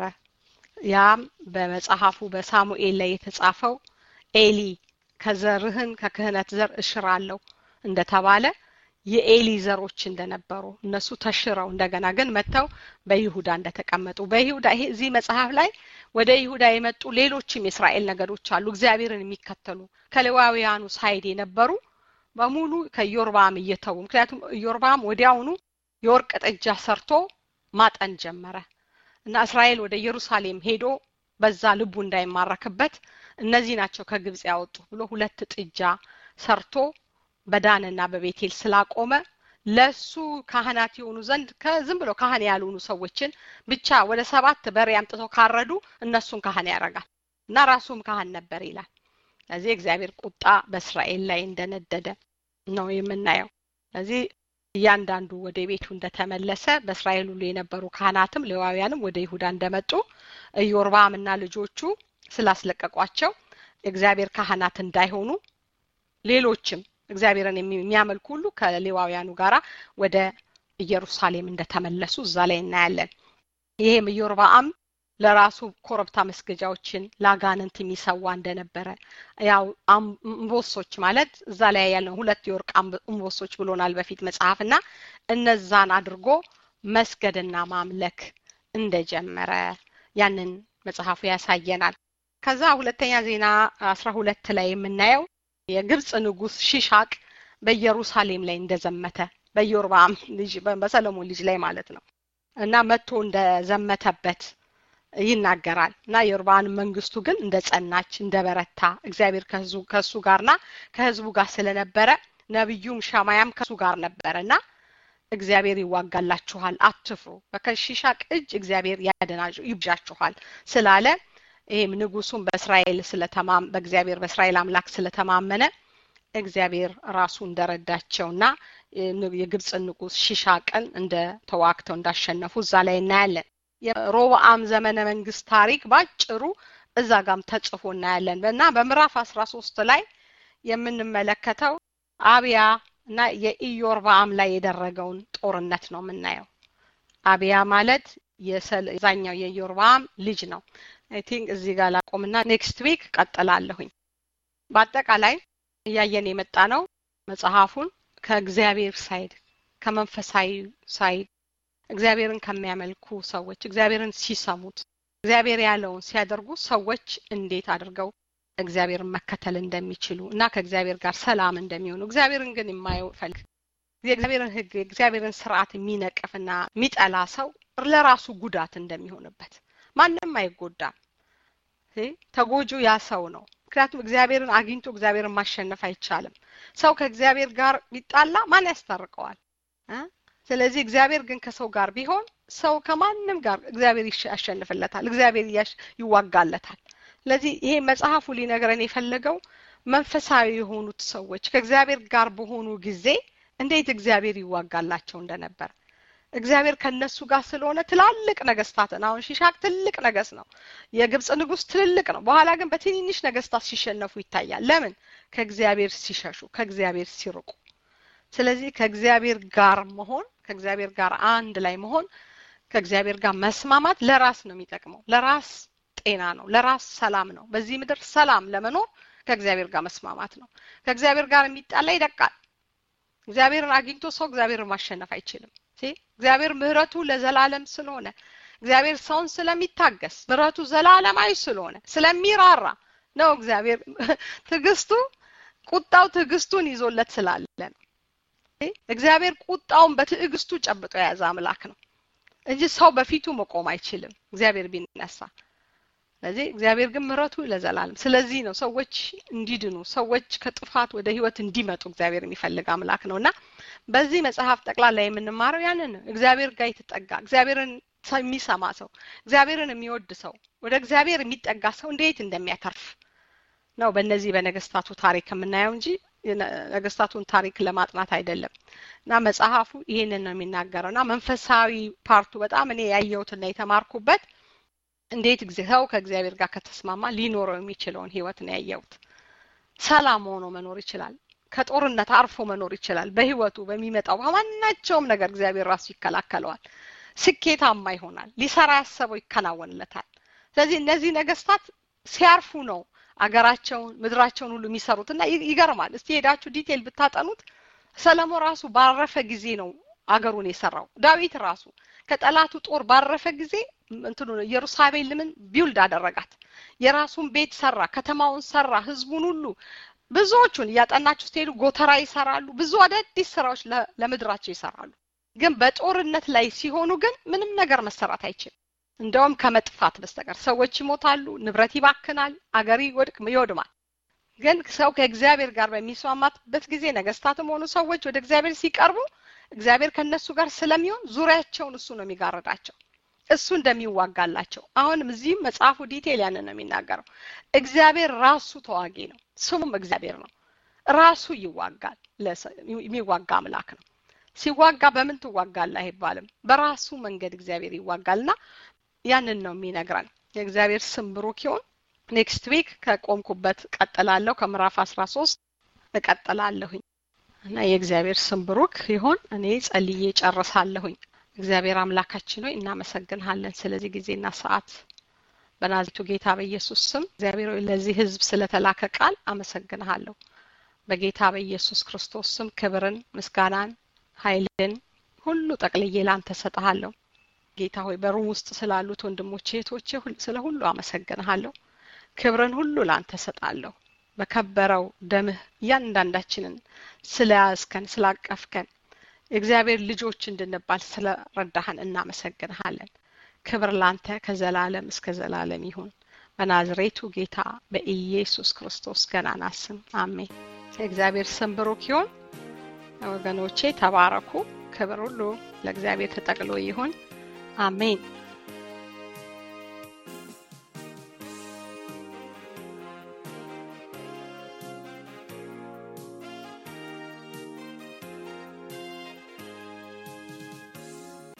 ያም በመጽሐፉ በሳሙኤል ላይ የተጻፈው ኤሊ ከዘርህን ከክህነት ዘር እሽራለሁ እንደተባለ የኤሊ ዘሮች እንደነበሩ እነሱ ተሽረው እንደገና ግን መጥተው በይሁዳ እንደተቀመጡ በይሁዳ ይሄ እዚህ መጽሐፍ ላይ ወደ ይሁዳ የመጡ ሌሎችም የእስራኤል ነገዶች አሉ እግዚአብሔርን የሚከተሉ ከሌዋውያኑ ሳይድ የነበሩ በሙሉ ከኢዮርብዓም እየተዉ ምክንያቱም ኢዮርብዓም ወዲያውኑ የወርቅ ጥጃ ሰርቶ ማጠን ጀመረ እና እስራኤል ወደ ኢየሩሳሌም ሄዶ በዛ ልቡ እንዳይማረክበት እነዚህ ናቸው ከግብጽ ያወጡ ብሎ ሁለት ጥጃ ሰርቶ በዳንና በቤቴል ስላቆመ ለሱ ካህናት የሆኑ ዘንድ ከዝም ብሎ ካህን ያልሆኑ ሰዎችን ብቻ ወደ ሰባት በሬ አምጥተው ካረዱ እነሱን ካህን ያደርጋል እና ራሱም ካህን ነበር ይላል። ስለዚህ እግዚአብሔር ቁጣ በእስራኤል ላይ እንደነደደ ነው የምናየው። ስለዚህ እያንዳንዱ ወደ ቤቱ እንደተመለሰ በእስራኤል ሁሉ የነበሩ ካህናትም ሌዋውያንም ወደ ይሁዳ እንደመጡ ኢዮርብዓምና ልጆቹ ስላስለቀቋቸው እግዚአብሔር ካህናት እንዳይሆኑ ሌሎችም እግዚአብሔርን የሚያመልኩ ሁሉ ከሌዋውያኑ ጋራ ወደ ኢየሩሳሌም እንደተመለሱ እዛ ላይ እናያለን። ይሄም ኢዮርብዓም ለራሱ ኮረብታ መስገጃዎችን ለአጋንንት የሚሰዋ እንደነበረ ያው እምቦሶች ማለት እዛ ላይ ያለው ሁለት የወርቅ እምቦሶች ብሎናል በፊት መጽሐፍ እና እነዛን አድርጎ መስገድና ማምለክ እንደጀመረ ያንን መጽሐፉ ያሳየናል። ከዛ ሁለተኛ ዜና አስራ ሁለት ላይ የምናየው የግብጽ ንጉስ ሺሻቅ በኢየሩሳሌም ላይ እንደዘመተ በኢዮርብዓም ልጅ በሰለሞን ልጅ ላይ ማለት ነው እና መጥቶ እንደዘመተበት ይናገራል እና የኢዮርብዓም መንግስቱ ግን እንደ ጸናች እንደ በረታ እግዚአብሔር ከሱ ጋርና ከህዝቡ ጋር ስለነበረ ነቢዩም ሻማያም ከሱ ጋር ነበረ እና እግዚአብሔር ይዋጋላችኋል፣ አትፍሩ፣ በከሺሻቅ እጅ እግዚአብሔር ያደናችሁ ይብዣችኋል ስላለ ይሄም ንጉሱም በእስራኤል ስለተማም በእግዚአብሔር በእስራኤል አምላክ ስለተማመነ እግዚአብሔር ራሱ እንደረዳቸውና የግብፅን ንጉስ ሺሻቅን እንደ ተዋግተው እንዳሸነፉ እዛ ላይ እናያለን። የሮብአም ዘመነ መንግስት ታሪክ ባጭሩ እዛ ጋም ተጽፎ እናያለን እና በምዕራፍ አስራ ሶስት ላይ የምንመለከተው አብያ እና የኢዮርባአም ላይ የደረገውን ጦርነት ነው የምናየው። አብያ ማለት የዛኛው የኢዮርባአም ልጅ ነው። አይ ቲንክ እዚህ ጋር ላቆምና ኔክስት ዊክ ቀጥላለሁኝ። በአጠቃላይ እያየን የመጣ ነው መጽሐፉን ከእግዚአብሔር ሳይድ ከመንፈሳዊ ሳይድ እግዚአብሔርን ከሚያመልኩ ሰዎች እግዚአብሔርን ሲሰሙት እግዚአብሔር ያለውን ሲያደርጉ ሰዎች እንዴት አድርገው እግዚአብሔርን መከተል እንደሚችሉ እና ከእግዚአብሔር ጋር ሰላም እንደሚሆኑ እግዚአብሔርን ግን የማይፈልግ የእግዚአብሔርን ሕግ የእግዚአብሔርን ስርዓት የሚነቅፍና የሚጠላ ሰው ለራሱ ጉዳት እንደሚሆንበት ማንም አይጎዳም። ተጎጁ ያ ሰው ነው። ምክንያቱም እግዚአብሔርን አግኝቶ እግዚአብሔርን ማሸነፍ አይቻልም። ሰው ከእግዚአብሔር ጋር ቢጣላ ማን ያስታርቀዋል? ስለዚህ እግዚአብሔር ግን ከሰው ጋር ቢሆን ሰው ከማንም ጋር እግዚአብሔር ያሸንፍለታል፣ እግዚአብሔር ይዋጋለታል። ስለዚህ ይሄ መጽሐፉ ሊነግረን የፈለገው መንፈሳዊ የሆኑት ሰዎች ከእግዚአብሔር ጋር በሆኑ ጊዜ እንዴት እግዚአብሔር ይዋጋላቸው እንደነበር እግዚአብሔር ከነሱ ጋር ስለሆነ ትላልቅ ነገስታትን አሁን ሺሻቅ ትልቅ ነገስ ነው። የግብጽ ንጉስ ትልልቅ ነው። በኋላ ግን በትንንሽ ነገስታት ሲሸነፉ ይታያል። ለምን? ከእግዚአብሔር ሲሸሹ፣ ከእግዚአብሔር ሲርቁ። ስለዚህ ከእግዚአብሔር ጋር መሆን ከእግዚአብሔር ጋር አንድ ላይ መሆን ከእግዚአብሔር ጋር መስማማት ለራስ ነው የሚጠቅመው። ለራስ ጤና ነው፣ ለራስ ሰላም ነው። በዚህ ምድር ሰላም ለመኖር ከእግዚአብሔር ጋር መስማማት ነው። ከእግዚአብሔር ጋር የሚጣላ ይደቃል። እግዚአብሔርን አግኝቶ ሰው እግዚአብሔርን ማሸነፍ አይችልም። እግዚአብሔር ምህረቱ ለዘላለም ስለሆነ እግዚአብሔር ሰውን ስለሚታገስ ምህረቱ ዘላለማዊ ስለሆነ ስለሚራራ ነው። እግዚአብሔር ትዕግስቱ ቁጣው ትዕግስቱን ይዞለት ስላለ ነው። እግዚአብሔር ቁጣውን በትዕግስቱ ጨብጦ የያዘ አምላክ ነው እንጂ ሰው በፊቱ መቆም አይችልም እግዚአብሔር ቢነሳ። ስለዚህ እግዚአብሔር ግን ምህረቱ ለዘላለም። ስለዚህ ነው ሰዎች እንዲድኑ ሰዎች ከጥፋት ወደ ህይወት እንዲመጡ እግዚአብሔር የሚፈልግ አምላክ ነው እና በዚህ መጽሐፍ ጠቅላላ የምንማረው ያንን ነው። እግዚአብሔር ጋር የተጠጋ እግዚአብሔርን የሚሰማ ሰው እግዚአብሔርን የሚወድ ሰው ወደ እግዚአብሔር የሚጠጋ ሰው እንዴት እንደሚያተርፍ ነው በእነዚህ በነገስታቱ ታሪክ የምናየው እንጂ ነገስታቱን ታሪክ ለማጥናት አይደለም። እና መጽሐፉ ይህንን ነው የሚናገረው እና መንፈሳዊ ፓርቱ በጣም እኔ ያየሁትና የተማርኩበት እንዴት ሰው ከእግዚአብሔር ጋር ከተስማማ ሊኖረው የሚችለውን ህይወት ነው ያየሁት። ሰላም ሆኖ መኖር ይችላል። ከጦርነት አርፎ መኖር ይችላል። በህይወቱ በሚመጣው በማናቸውም ነገር እግዚአብሔር ራሱ ይከላከለዋል። ስኬታማ ይሆናል። ሊሰራ ያሰበው ይከናወንለታል። ስለዚህ እነዚህ ነገስታት ሲያርፉ ነው አገራቸውን ምድራቸውን ሁሉ የሚሰሩት እና ይገርማል። እስቲ ሄዳችሁ ዲቴል ብታጠኑት ሰለሞን ራሱ ባረፈ ጊዜ ነው አገሩን የሰራው። ዳዊት ራሱ ከጠላቱ ጦር ባረፈ ጊዜ እንትኑ ኢየሩሳሌምን ቢውልድ አደረጋት። የራሱን ቤት ሰራ፣ ከተማውን ሰራ፣ ህዝቡን ሁሉ ብዙዎቹን እያጠናችሁ ስትሄዱ ጎተራ ይሰራሉ። ብዙ አዳዲስ ስራዎች ለምድራቸው ይሰራሉ። ግን በጦርነት ላይ ሲሆኑ ግን ምንም ነገር መሰራት አይችልም። እንደውም ከመጥፋት በስተቀር ሰዎች ይሞታሉ፣ ንብረት ይባክናል፣ አገር ይወድቅ ይወድማል። ግን ሰው ከእግዚአብሔር ጋር በሚስማማበት ጊዜ ነገስታትም ሆኑ ሰዎች ወደ እግዚአብሔር ሲቀርቡ እግዚአብሔር ከነሱ ጋር ስለሚሆን ዙሪያቸውን እሱ ነው የሚጋርዳቸው እሱ እንደሚዋጋላቸው። አሁንም እዚህም መጽሐፉ ዲቴል ያንን ነው የሚናገረው። እግዚአብሔር ራሱ ተዋጊ ነው፣ ስሙም እግዚአብሔር ነው። ራሱ ይዋጋል፣ የሚዋጋ አምላክ ነው። ሲዋጋ በምን ትዋጋለህ አይባልም። በራሱ መንገድ እግዚአብሔር ይዋጋልና ያንን ነው የሚነግረን። የእግዚአብሔር ስም ብሩክ ይሁን። ኔክስት ዊክ ከቆምኩበት ቀጥላለሁ። ከምዕራፍ አስራ ሶስት እቀጥላለሁኝ እና የእግዚአብሔር ስም ብሩክ ይሁን። እኔ ጸልዬ ጨርሳለሁኝ። እግዚአብሔር አምላካችን ሆይ እናመሰግንሃለን ስለዚህ ጊዜና ሰዓት በናዝሬቱ ጌታ በኢየሱስ ስም እግዚአብሔር ሆይ ለዚህ ህዝብ ስለተላከ ቃል አመሰግንሃለሁ። በጌታ በኢየሱስ ክርስቶስ ስም ክብርን፣ ምስጋናን፣ ኃይልን ሁሉ ጠቅልዬ ላንተ ሰጠሃለሁ። ጌታ ሆይ በሩም ውስጥ ስላሉት ወንድሞቼ እህቶቼ ስለ ሁሉ አመሰግንሃለሁ። ክብርን ሁሉ ላንተ ሰጣለሁ። በከበረው ደምህ እያንዳንዳችንን ስለያዝከን ስላቀፍከን የእግዚአብሔር ልጆች እንድንባል ስለረዳህን እናመሰግንሃለን። ክብር ላንተ ከዘላለም እስከ ዘላለም ይሁን። በናዝሬቱ ጌታ በኢየሱስ ክርስቶስ ገናና ስም አሜን። የእግዚአብሔር ስም ብሩክ ይሁን። ወገኖቼ ተባረኩ። ክብር ሁሉ ለእግዚአብሔር ተጠቅሎ ይሁን። አሜን።